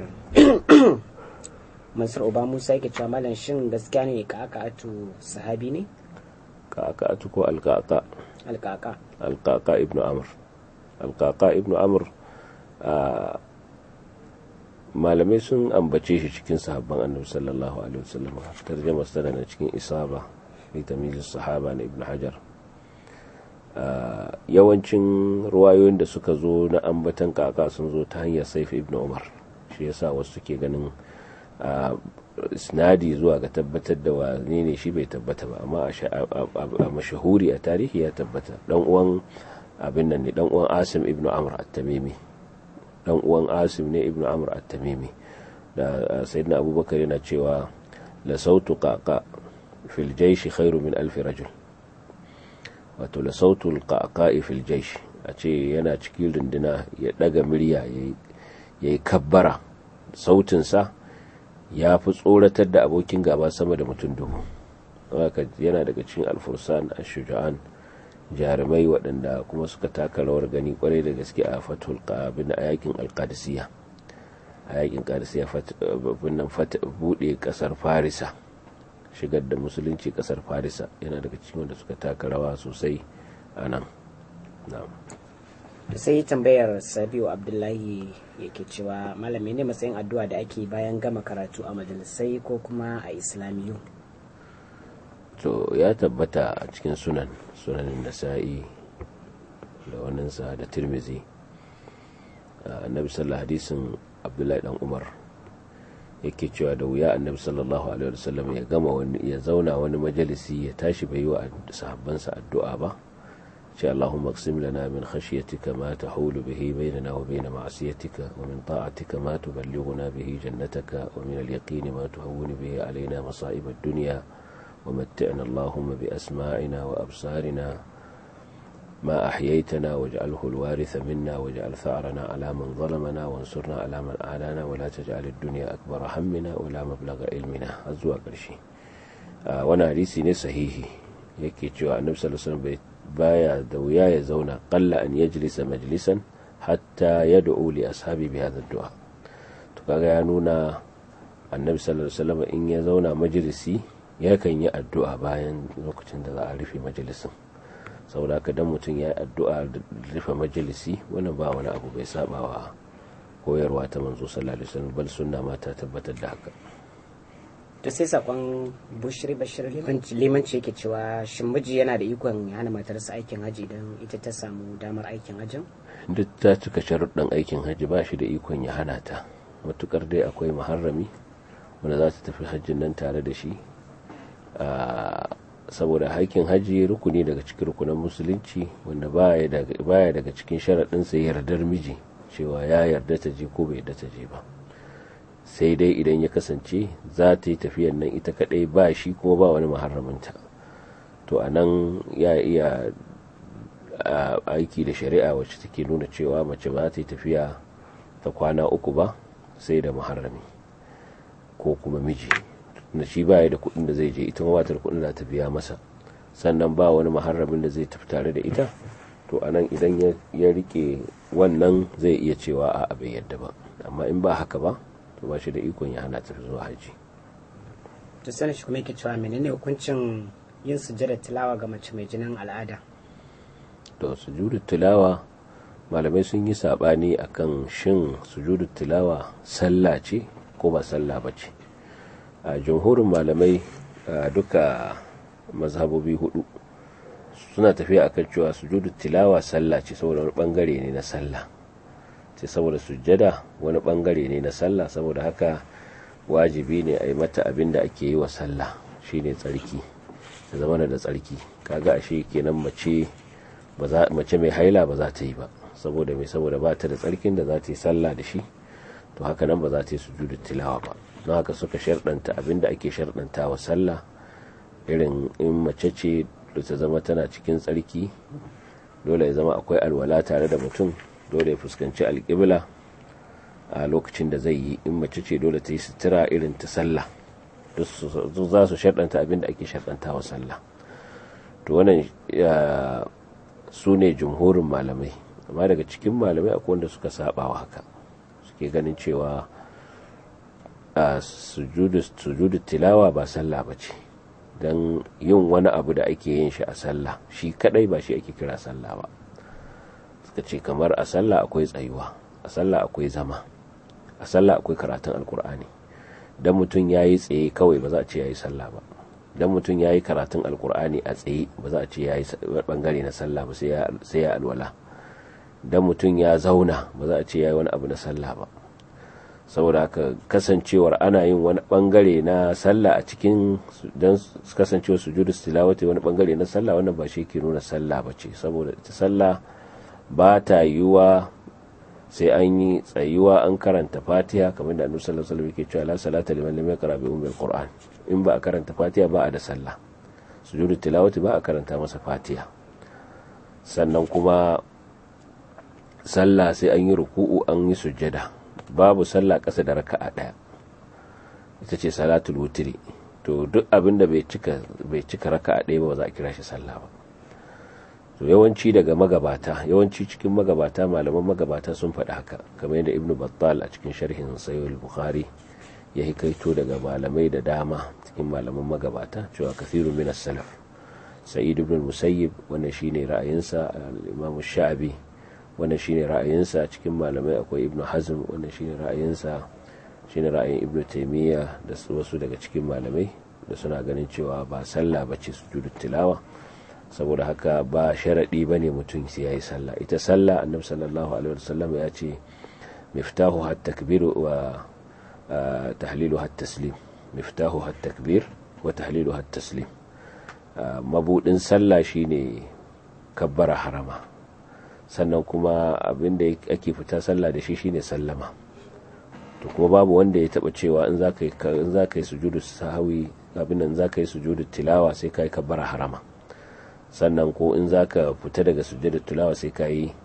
A: mansur oba musa yake cewa malam shin gaskiya ne ka aka atu sahabi ne
B: ka aka atu ko alkaka
A: alkaka
B: alkaka ibnu amr alkaka ibnu amr malamai sun ambace shi cikin sahabban annabi sallallahu alaihi wasallam tarjama sa na cikin isaba fi tamyiz sahaba na ibnu hajar yawancin ruwayoyin da suka zo na ambatan kaka sun zo ta hanyar saif ibn umar shi yasa wasu suke ganin isnadi zuwa ga tabbatar da wane ne shi bai tabbata ba amma a mashahuri a tarihi ya tabbata dan uwan abin nan ne dan uwan asim ibn amr at-tamimi dan uwan asim ne ibnu amr at-tamimi da sayyidina abubakar yana cewa la sautu qaqa fil jaysh khairu min alf rajul wato la sautu al-qaqa fil jaysh a ce yana cikin runduna ya daga murya yayi kabbara sautin sa ya fi tsoratar da abokin gaba sama da mutum dubu yana daga cikin alfursan ash-shuja'an jarumai waɗanda kuma suka taka rawar gani kwarai da gaske a fatul qabin a yakin alqadisiya a yakin qadisiya nan bude kasar farisa shigar da musulunci kasar farisa yana daga cikin wanda suka taka rawa sosai a nan
A: sai tambayar sabiu abdullahi yake cewa malami ne matsayin addu'a da ake bayan gama karatu a majalisai ko kuma a islamiyu
B: to ya tabbata a cikin sunan sunanin nasa'i da waninsa da tirmizi annabi sallallahu hadisin abdullahi dan umar yake cewa da wuya annabi sallallahu alaihi wasallam ya gama wani ya zauna wani majalisi ya tashi bai yi wa sahabbansa addu'a ba ce Allahumma qsim lana min khashyatika ma tahulu bihi bainana wa bain ma'siyatika wa min ta'atika ma tuballighuna bihi jannataka wa min al-yaqini ma tuhawwinu bihi alaina masa'ib ad-dunya ومتعنا اللهم بأسماعنا وأبصارنا ما أحييتنا واجعله الوارث منا واجعل ثأرنا على من ظلمنا وانصرنا على من أعلانا ولا تجعل الدنيا أكبر همنا ولا مبلغ علمنا أزوا قرشي وانا حديثي ne sahihi yake cewa annabi sallallahu alaihi wasallam baya da wuya ya zauna qalla an yajlisa majlisan hatta yad'u li ashabi bi hadha ad-du'a to kaga ya nuna annabi sallallahu alaihi wasallam in ya zauna majalisi yakan yi addu'a bayan lokacin da za a rufe majalisin saboda ka dan mutum ya yi addu'a da rufe majalisi wani ba wani abu bai saba wa koyarwa ta manzo sallallahu alaihi wasallam bal sunna ma ta tabbatar da haka
A: to sai sakon bushiri bashir limanci yake cewa shin miji yana da ikon hana matarsa aikin haji idan ita ta samu damar aikin hajin
B: duk ta cika sharuɗin aikin haji ba shi da ikon ya hana ta matukar dai akwai muharrami wanda za ta tafi hajjin nan tare da shi saboda haƙƙin hajji rukuni daga cikin rukunan musulunci wanda baya daga cikin sharaɗinsa yardar miji cewa ya yarda ta je ko bai yarda ta je ba sai dai idan ya kasance za ta yi tafiyan nan ita kaɗai ba shi kuma ba wani muharraminta to a nan ya iya aiki da shari'a wacce take nuna cewa mace ba ta yi tafiya ta kwana uku ba sai da muharrami ko kuma miji na shi baya da kuɗin da zai je ita ma da kuɗin da ta biya masa sannan ba wani muharramin da zai tafi tare da ita to anan idan ya rike wannan zai iya cewa a bai yadda ba amma in ba haka ba to ba shi da ikon ya hana tafi zuwa haji
A: to sani shi kuma yake cewa menene hukuncin yin sujjada tilawa ga mace mai jinin al'ada
B: to sujudu tilawa malamai sun yi sabani akan shin sujudu tilawa sallah ce ko ba sallah ba ce a jamhurin malamai duka mazhabobi hudu suna tafiya akan cewa sujudu tilawa sallah ce saboda wani bangare ne na sallah ce saboda sujjada wani bangare ne na sallah saboda haka wajibi ne a yi mata abin da ake yi wa sallah shine tsarki da zama da tsarki kaga ashe kenan mace mace mai haila ba za ta yi ba saboda mai saboda ba ta da tsarkin da za ta yi sallah da shi to haka nan ba za ta yi sujudu tilawa ba don haka suka sharɗanta abinda ake sharɗanta wa sallah irin in mace ce da ta zama tana cikin tsarki dole ya zama akwai alwala tare da mutum dole ya fuskanci alƙibla a lokacin da zai yi in mace ce dole ta yi sutura irin ta sallah duk za su sharɗanta abinda ake sharɗanta wa sallah to wannan su ne jumhurin malamai amma daga cikin malamai akwai wanda suka saba wa haka suke ganin cewa a sujudu tilawa ba sallah ba ce don yin wani abu da ake yin shi a sallah shi kadai ba shi ake kira sallah ba suka ce kamar a sallah akwai tsayuwa a sallah akwai zama a sallah akwai karatun alkur'ani don mutum ya yi tsaye kawai ba za a ce ya yi sallah ba don mutum ya yi karatun alkur'ani a tsaye ba za a ce ya yi bangare na sallah ba sai ya alwala don mutum ya zauna ba za a ce ya yi wani abu na sallah ba saboda haka kasancewar ana yin wani bangare na sallah a cikin don kasancewar sujudu tilawati wani bangare na sallah wannan ba shi ke nuna sallah ba ce saboda ita sallah ba ta yiwuwa sai an yi tsayuwa an karanta fatiha kamar da annabi sallallahu alaihi wasallam yake cewa la salata liman lam yaqra bi ummil qur'an in ba a karanta fatiha ba a da sallah sujudu tilawati ba a karanta masa fatiha sannan kuma sallah sai an yi ruku'u an yi sujjada babu sallah ƙasa da raka'a ɗaya ita ce salatul wutri to duk abin da bai cika bai cika raka'a ɗaya ba za a kira shi sallah ba to yawanci daga magabata yawanci cikin magabata malaman magabata sun faɗi haka kamar yadda ibnu battal a cikin sharhin sayyid bukhari ya hikaito daga malamai da dama cikin malaman magabata cewa kathiru min as-salaf sa'id ibn musayyib wannan shine ra'ayinsa al-imam sha'bi wannan shine ra'ayinsa cikin malamai akwai ibnu hazm wannan shine ra'ayinsa shine ra'ayin ibnu taymiya da wasu daga cikin malamai da suna ganin cewa ba sallah bace sujudu tilawa saboda haka ba sharaɗi ba ne mutum sai ya yi sallah ita sallah annabi sallallahu alaihi wasallam ya ce miftahu hat takbir wa tahlilu hat taslim miftahu hat takbir wa tahlilu hat taslim mabudin sallah shine kabbara harama sannan kuma abinda ake fita sallah da shi shine sallama to kuma babu wanda ya taba cewa in za ka yi sujudu sahawi abin nan za ka yi sujudu tilawa sai ka yi kabbara harama sannan ko in za ka fita daga sujjada tulawa sai ka yi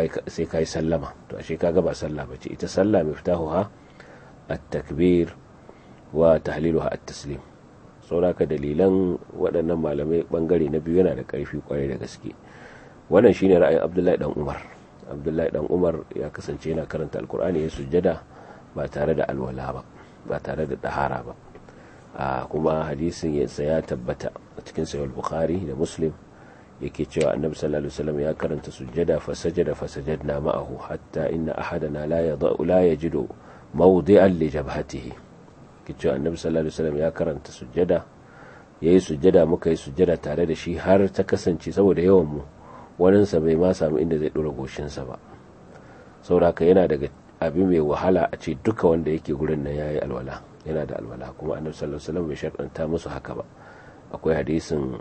B: sallama to ashe ka ba sallah bace ita sallah mai fitahu ha at-takbir wa tahliluha at-taslim sauraka dalilan waɗannan malamai bangare na biyu yana da ƙarfi kwarai da gaske wannan shine ra'ayin Abdullahi dan Umar Abdullahi dan Umar ya kasance yana karanta alkur'ani ya sujjada ba tare da alwala ba ba tare da dahara ba a kuma hadisin ya tabbata a cikin sahih bukhari da muslim yake cewa annabi sallallahu alaihi wasallam ya karanta sujjada fa sajada fa sajadna ma'ahu hatta inna ahadana la yada'u la yajidu mawdi'an li jabhatihi yake cewa annabi sallallahu alaihi wasallam ya karanta sujjada yayi sujjada muka yi sujjada tare da shi har ta kasance saboda yawan mu wanin sa bai ma samu inda zai dora goshin sa ba sauraka yana daga abin mai wahala a ce duka wanda yake gurin nan yayi alwala yana da alwala kuma annabi sallallahu alaihi wasallam bai sharɗanta musu haka ba akwai hadisin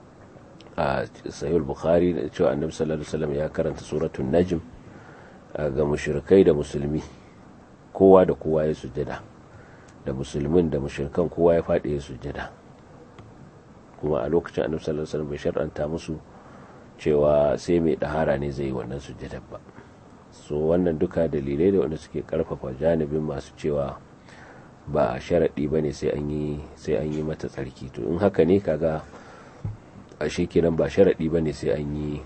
B: a sahih bukhari da cewa annabi sallallahu alaihi wasallam ya karanta suratul najm ga mushrikai da musulmi kowa da kowa ya sujjada da musulmin da mushrikan kowa ya faɗi ya sujjada kuma a lokacin annabi sallallahu alaihi wasallam bai shar'anta musu cewa sai mai dahara ne zai yi wannan sujjadar ba so wannan duka dalilai da wanda suke karfafa janibin masu cewa ba sharaɗi ba ne sai an yi mata tsarki to in haka ne kaga a kenan ba sharaɗi ba ne sai an yi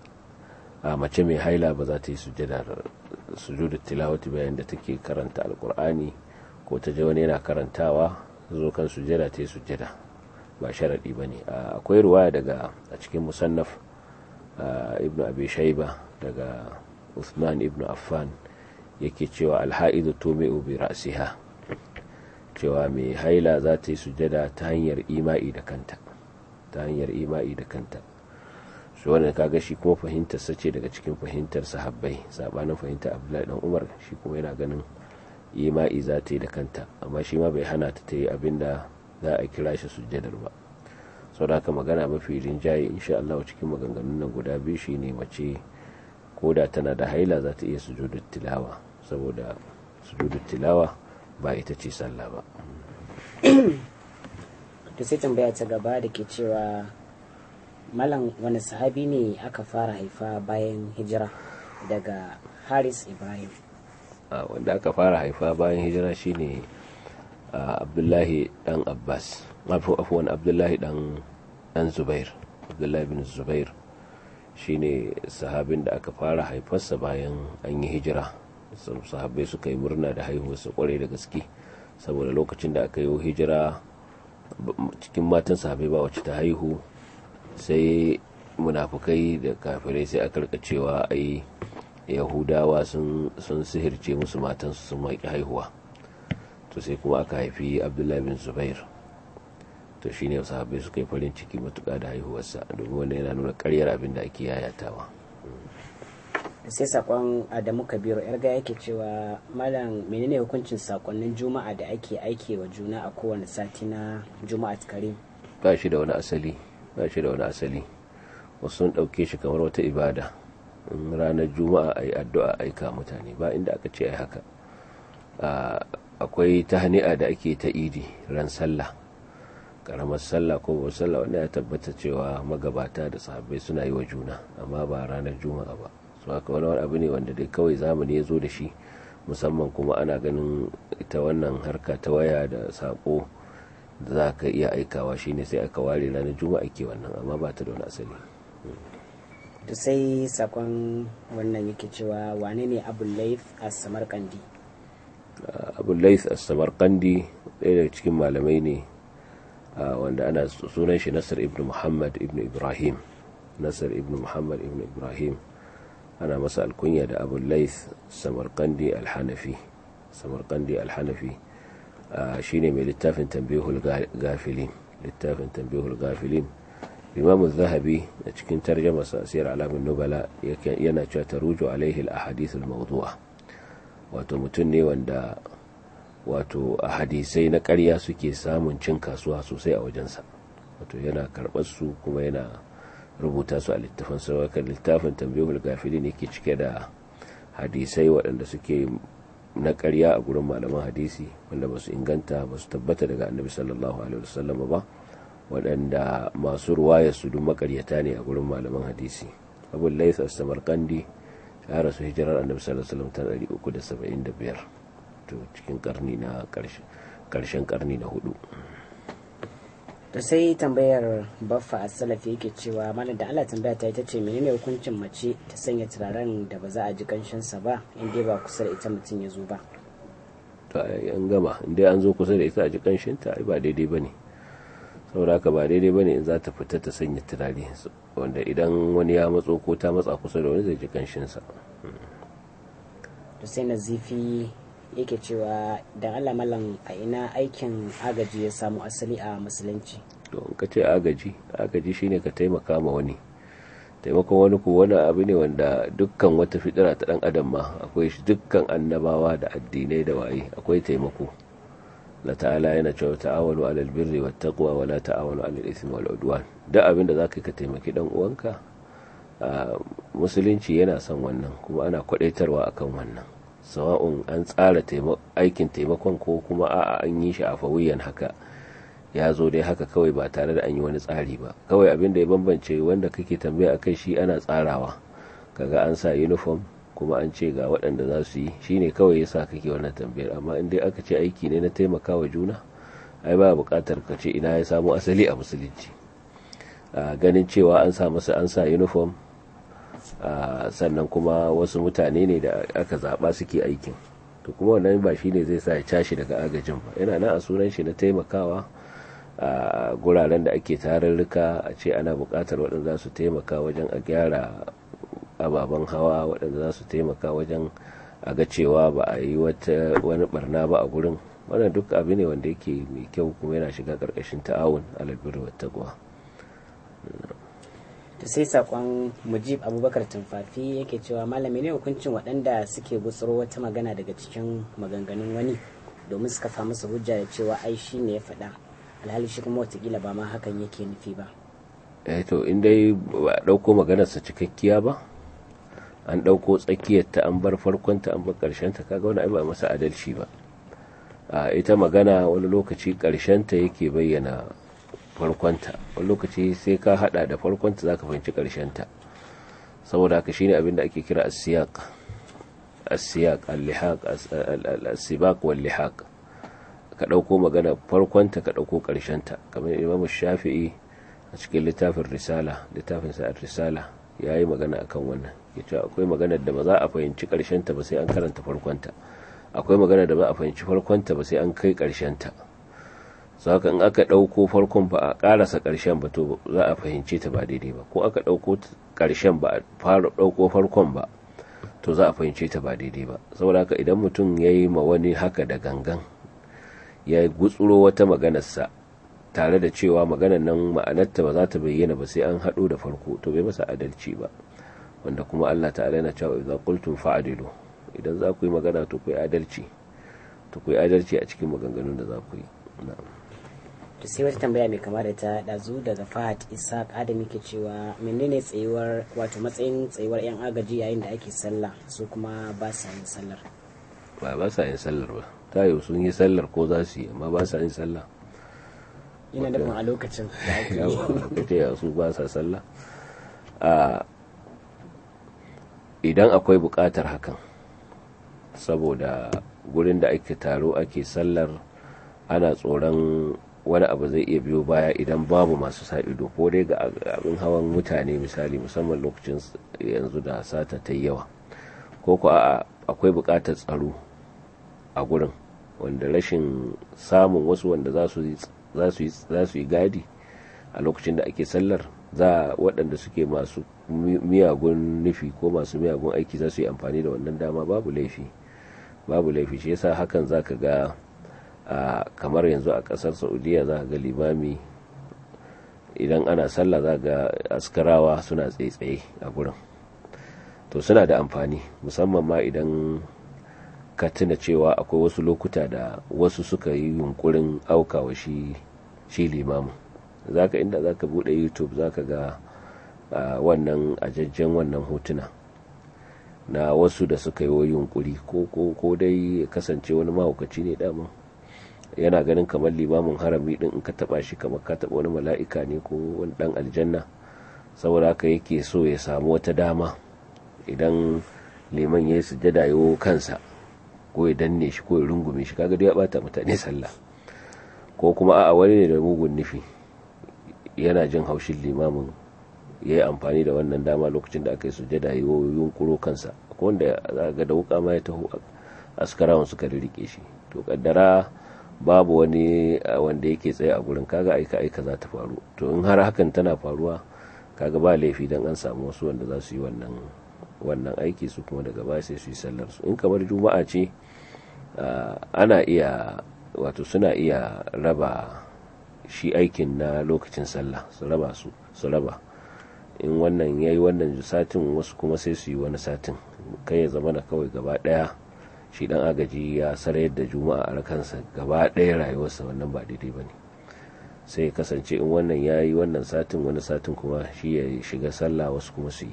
B: a mace mai haila ba za ta yi sujudar tilawati bayan da take karanta alkur'ani ko ta ji wani yana karantawa zo kan sujada ta yi sujada ba sharaɗi ba ne akwai ruwaya daga a cikin musannaf ibn abi shaiba daga usman ibn affan yake cewa alha'idu tumi'u bi ra'siha cewa mai haila za ta yi sujada ta hanyar ima'i da kanta ta hanyar ima'i da kanta shi wannan kaga shi kuma fahimtar sace daga cikin fahimtar sahabbai sabanin fahimtar abdullahi dan umar shi kuma yana ganin ima'i za ta yi da kanta amma shi ma bai hana ta ta yi abin da za a kira shi sujjadar ba sau da haka magana mafi rinjaye insha Allah cikin maganganun nan guda biyu shi ne mace ko da tana da haila za ta iya sujudar tilawa saboda sujudar tilawa ba ita ce sallah ba
A: to sai tambaya ta gaba da ke cewa malam wani sahabi ne aka fara haifa bayan hijira daga haris ibrahim
B: wanda aka fara haifa bayan hijira shine abdullahi dan abbas afuwan abdullahi dan dan zubair abdullahi bin zubair shine sahabin da aka fara haifarsa bayan an yi hijira sahabbai suka yi murna da haihuwarsa kwarai da gaske saboda lokacin da aka yi hijira cikin matan sahabbai ba wacce ta haihu sai munafukai da kafirai sai aka rika cewa ai yahudawa sun sihirce musu matansu sun maki haihuwa to sai kuma aka haifi abdullahi bin zubair to shi ne sahabbai suka yi farin ciki matuƙa da haihuwarsa domin wanda yana nuna karyar abin da ake yayatawa
A: sai sakon adamu kabiru yarga yake cewa malam menene hukuncin sakonnin juma'a da ake aike wa juna a kowane sati na juma'a kare
B: ba shi da wani asali ba shi da wani asali wasu sun ɗauke shi kamar wata ibada in ranar juma'a a yi addu'a aika mutane ba inda aka ce ai haka akwai tahni'a da ake ta idi ran sallah karamar sallah ko babbar sallah wanda ya tabbata cewa magabata da sahabbai suna yi wa juna amma ba ranar juma'a ba su haka wani wani abu ne wanda dai kawai zamani ya zo da shi musamman kuma ana ganin ita wannan harka ta waya da sako da za ka iya aikawa shine sai aka ware ranar juma'a ke wannan amma ba ta da wani asali
A: to sai sakon wannan yake cewa wane ne abu laif a samarkandi
B: abu laif a samarkandi ɗaya daga cikin malamai ne wanda ana sunan shi nasir ibn muhammad ibn ibrahim nasir ibn muhammad ibn ibrahim ana masa alkunya da abu laif samarkandi alhanafi samarkandi alhanafi shine mai littafin tambihul gafilin littafin tambihul gafilin imam zahabi a cikin tarjama sasiyar alamin nubala yana cewa taruju alaihi al-ahadith al-mawdu'a wato mutum ne wanda wato a hadisai na ƙarya suke samun cin kasuwa sosai a wajensa wato yana karɓar su kuma yana rubuta su a littafin saurakar littafin tambihul gafilin yake cike da hadisai waɗanda suke na ƙarya a gurin malaman hadisi wanda ba su inganta ba su tabbata daga annabi sallallahu alaihi wasallam ba waɗanda masu ruwaya su duk makaryata ne a gurin malaman hadisi abu laisa samarkandi ya rasu hijirar annabi sallallahu alaihi wasallam ta 375 to cikin karni na karshen karni na hudu
A: to sai tambayar baffa a salafi yake cewa mana da Allah tambaya ta ita ce menene hukuncin mace ta sanya turaren da ba za a ji kanshinsa ba inda ba kusa da ita mutum ya zo ba
B: to an gama inda an zo kusa da ita a ji kanshinta ai ba daidai bane saboda haka ba daidai bane in za ta fita ta sanya turare wanda idan wani ya matso ko ta matsa kusa da wani zai ji kanshinsa
A: to sai nazifi yake cewa da Allah malam a ina aikin agaji ya samu asali a musulunci
B: to in ka ce agaji agaji shine ka taimaka ma wani taimakon wani ko wani abu ne wanda dukkan wata fitira ta dan adam ma akwai shi dukkan annabawa da addinai da waye akwai taimako la ta'ala yana cewa ta'awanu 'alal birri wat taqwa wa la ta'awanu 'alal ithmi wal udwan da abin da zaka ka taimaki dan uwanka musulunci yana son wannan kuma ana kwadaitarwa akan wannan sawa'un an tsara aikin taimakon ko kuma a'a an yi shi a fawiyan haka ya zo dai haka kawai ba tare da an yi wani tsari ba kawai abin da ya bambance wanda kake tambaya akai shi ana tsarawa kaga an sa uniform kuma an ce ga waɗanda za su yi shine kawai yasa kake wannan tambayar amma in dai aka ce aiki ne na taimakawa juna ai ba buƙatar ka ce ina ya samu asali a musulunci ganin cewa an sa masa an sa uniform sannan kuma wasu mutane ne da aka zaɓa suke aikin to kuma wannan ba shi ne zai sa ya cashi daga agajin ba yana nan a sunan shi na taimakawa a guraren da ake tarurruka a ce ana buƙatar waɗanda za su taimaka wajen a gyara ababen hawa waɗanda za su taimaka wajen a ga cewa ba a yi wani barna ba a gurin wannan duk abu ne wanda yake mai kyau kuma yana shiga ƙarƙashin ta'awun alalbirri wa taqwa
A: to sai sakon mujib abubakar tumfafi yake cewa malami ne hukuncin waɗanda suke gutsuro wata magana daga cikin maganganun wani domin su kafa masa hujja da cewa ai shi ne ya faɗa alhali shi kuma watakila ba ma hakan yake nufi ba
B: eh to in dai ba a ɗauko maganarsa cikakkiya ba an ɗauko tsakiyarta an bar farkonta an bar ƙarshenta kaga wani ai ba masa adalci ba a ita magana wani lokaci ƙarshenta yake bayyana farkonta wani lokaci sai ka hada da farkonta zaka fahimci ta saboda haka shine abin da ake kira as-siyaq as-siyaq al-lihaq as-sibaq wal lihaq ka dauko magana farkonta ka dauko ta kamar Imam Shafi'i a cikin littafin risala littafin sa risala yayi magana akan wannan yace akwai magana da ba za a fahimci ta ba sai an karanta farkonta akwai magana da ba a fahimci farkonta ba sai an kai ta saka in aka ɗauko farkon ba a ƙarasa ƙarshen ba to za a fahimce ta ba daidai ba ko aka ɗauko ƙarshen ba a fara ɗauko farkon ba to za a fahimce ta ba daidai ba saboda haka idan mutum ya yi ma wani haka da gangan ya gutsuro wata maganarsa tare da cewa maganar nan ma'anarta ba za ta bayyana ba sai an haɗo da farko to bai masa adalci ba wanda kuma Allah ta'ala yana cewa idza qultum fa'dilu idan za ku yi magana to ku yi adalci to ku yi adalci a cikin maganganun da za ku yi na'am
A: to sai wata tambaya mai kama da ta ɗazu daga fahad isaac adam ke cewa menene tsayuwar wato matsayin tsayuwar yan agaji yayin da ake sallah su kuma ba sa yin sallar
B: ba ba sa yin sallar ba ta yi sun yi sallar ko za su yi amma ba sa yin sallah
A: ina nufin a lokacin da ake yi
B: kace su ba sa sallah a idan akwai buƙatar hakan saboda gurin da ake taro ake sallar ana tsoron wani abu zai iya biyo baya idan babu masu sa ido ko dai ga abin hawan mutane misali musamman lokacin yanzu da sata ta yawa ko ko a akwai buƙatar tsaro a gurin wanda rashin samun wasu wanda za su yi gadi a lokacin da ake sallar za waɗanda suke masu miyagun nufi ko masu miyagun aiki za su yi amfani da wannan dama babu laifi babu laifi shi yasa hakan za ka ga kamar yanzu a ƙasar saudiya za ka ga limami idan ana sallah za ga askarawa suna tsaye-tsaye a gurin to suna da amfani musamman ma idan ka tuna cewa akwai wasu lokuta da wasu suka yi yunkurin aukawa shi shi limamin zaka inda zaka bude youtube zaka ga wannan ajajjen wannan hotuna na wasu da suka yi yunkuri ko ko ko dai kasance wani mahaukaci ne dama yana ganin kamar limamin harami din in ka taba shi kamar ka taba wani mala'ika ne ko wani dan aljanna saboda haka yake so ya samu wata dama idan liman ya yi sujjada yawo kansa ko ya danne shi ko ya rungume shi kaga ya bata mutane sallah ko kuma a'a wani ne da mugun nufi yana jin haushin limamin ya yi amfani da wannan dama lokacin da aka yi sujjada ya yunkuro kansa ko wanda za ga da wuka ma ya taho askarawan suka rike shi to kaddara babu wani wanda yake tsaye a gurin kaga aika aika za ta faru to in har hakan tana faruwa kaga ba laifi dan an samu wasu wanda za su yi wannan wannan aiki su kuma daga baya sai su yi sallar su in kamar juma'a ce ana iya wato suna iya raba shi aikin na lokacin sallah su raba su su raba in wannan ya yi wannan satin wasu kuma sai su yi wani satin kai ya zama na kawai gaba daya shi dan agaji ya sarayar da juma'a a kansa gaba daya rayuwarsa wannan ba daidai ba ne sai kasance in wannan ya yi wannan satin wani satin kuma shi ya shiga sallah wasu kuma su yi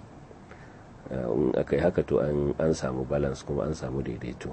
B: in aka yi haka to an samu balance kuma an samu daidaito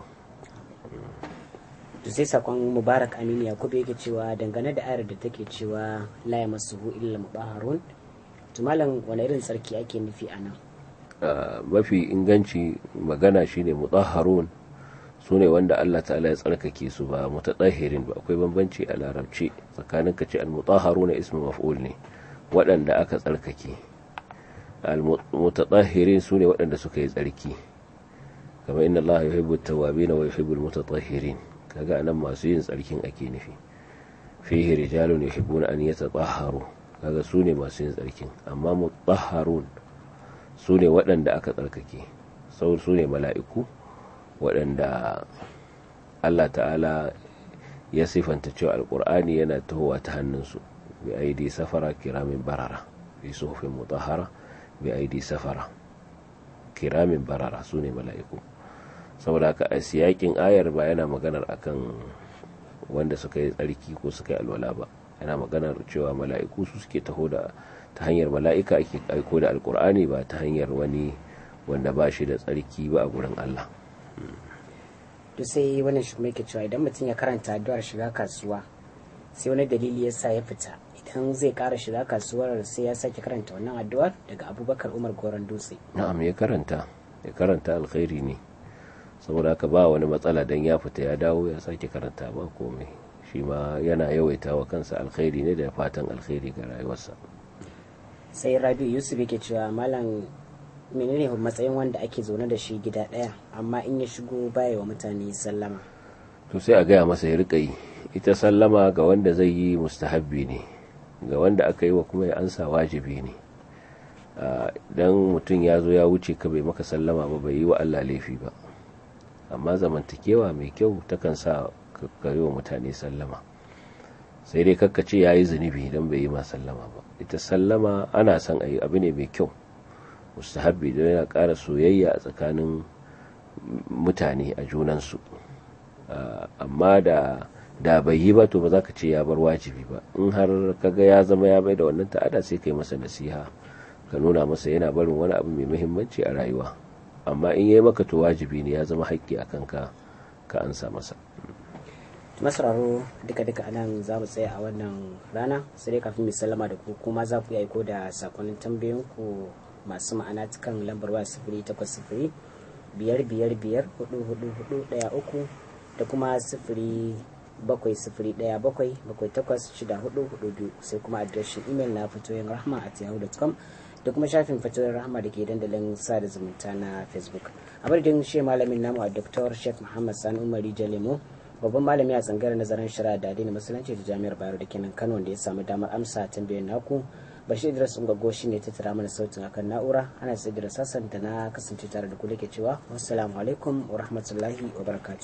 A: to sai sakon mubarak aminu yakubu yake cewa dangane da ayar da take cewa la ya masuhu illa mubaharun to malam wani irin tsarki ake nufi a nan
B: mafi inganci magana shine mutahharun su ne wanda Allah ta'ala ya tsarkake su ba mutatahhirin ba akwai bambanci a larabci tsakanin ka ce al-mutahharuna ismu maf'ul ne waɗanda aka tsarkake al-mutatahhirin su ne waɗanda suka yi tsarki kamar inna Allah yuhibbu at-tawwabin wa yuhibbu al-mutatahhirin kaga anan masu yin tsarkin ake nufi fihi rijalun yuhibbuna an yatatahharu kaga su ne masu yin tsarkin amma mutahharun su ne waɗanda aka tsarkake sau su ne mala'iku waɗanda Allah ta'ala ya sifanta cewa alƙur'ani yana tahowa ta hannunsu bi aidi safara kiramin barara bi suhufin mutahara bi aidi safara kiramin barara su ne mala'iku saboda haka a siyakin ayar ba yana maganar akan wanda suka yi tsarki ko suka yi alwala ba yana maganar cewa mala'iku su suke taho da ta hanyar mala'ika ake aiko da alkur'ani ba ta hanyar wani wanda ba shi da tsarki ba a gurin Allah
A: to sai wannan shi mai cewa idan mutum ya karanta addu'ar shiga kasuwa sai wani dalili ya sa ya fita idan zai kara shiga kasuwar sai ya sake karanta wannan addu'ar daga abubakar umar goron dutse
B: na'am ya karanta ya karanta alkhairi ne saboda haka ba wani matsala dan ya fita ya dawo ya sake karanta ba komai shi ma yana yawaita wa kansa alkhairi ne da fatan alkhairi ga rayuwarsa
A: sai rabi yusuf yake cewa malam menene matsayin wanda ake zaune da shi gida ɗaya amma in ya shigo baya wa mutane sallama
B: to sai a gaya masa ya rika yi ita sallama ga wanda zai yi mustahabbi ne ga wanda aka yi wa kuma ya ansa wajibi ne dan mutum ya zo ya wuce ka bai maka sallama ba bai yi wa Allah laifi ba amma zamantakewa mai kyau takan sa ka yi wa mutane sallama sai dai kakkace ya yi zunubi don bai yi ma sallama ba ita sallama ana son a yi abu ne mai kyau mustahabbi don yana ƙara soyayya a tsakanin mutane a junansu amma da da bai yi ba to ba za ka ce ya bar wajibi ba in har kaga ya zama ya bai da wannan ta'ada sai kai masa nasiha ka nuna masa yana barin wani abu mai muhimmanci a rayuwa amma in yayi maka to wajibi ne ya zama haƙƙi a kanka ka ansa masa
A: masararo duka-duka anan za mu tsaya a wannan rana sai dai kafin mu sallama da ku kuma za ku yi aiko da sakonnin tambayoyin ku masu ma'ana cikin lambar waya sifiri takwas sifiri biyar biyar biyar hudu hudu hudu daya uku da kuma sifiri bakwai sifiri daya bakwai bakwai takwas shida hudu hudu biyu sai kuma adireshin imel na fatoyin rahma at yahoo.com da kuma shafin fatoyin rahma da ke dandalin sada zumunta na facebook a madadin shi malamin namu a dr sheikh muhammad sani umari jalemo babban malami a tsangar nazarin shari'a da addinin musulunci da jami'ar bayero da kenan kano wanda ya samu damar amsa tambayoyin naku bashir idris ungwaggo shi ne ta tara mana sautin akan na'ura ana sai da sassan da na kasance tare da ku ke cewa wassalamu alaikum wa rahmatullahi wa barakatuh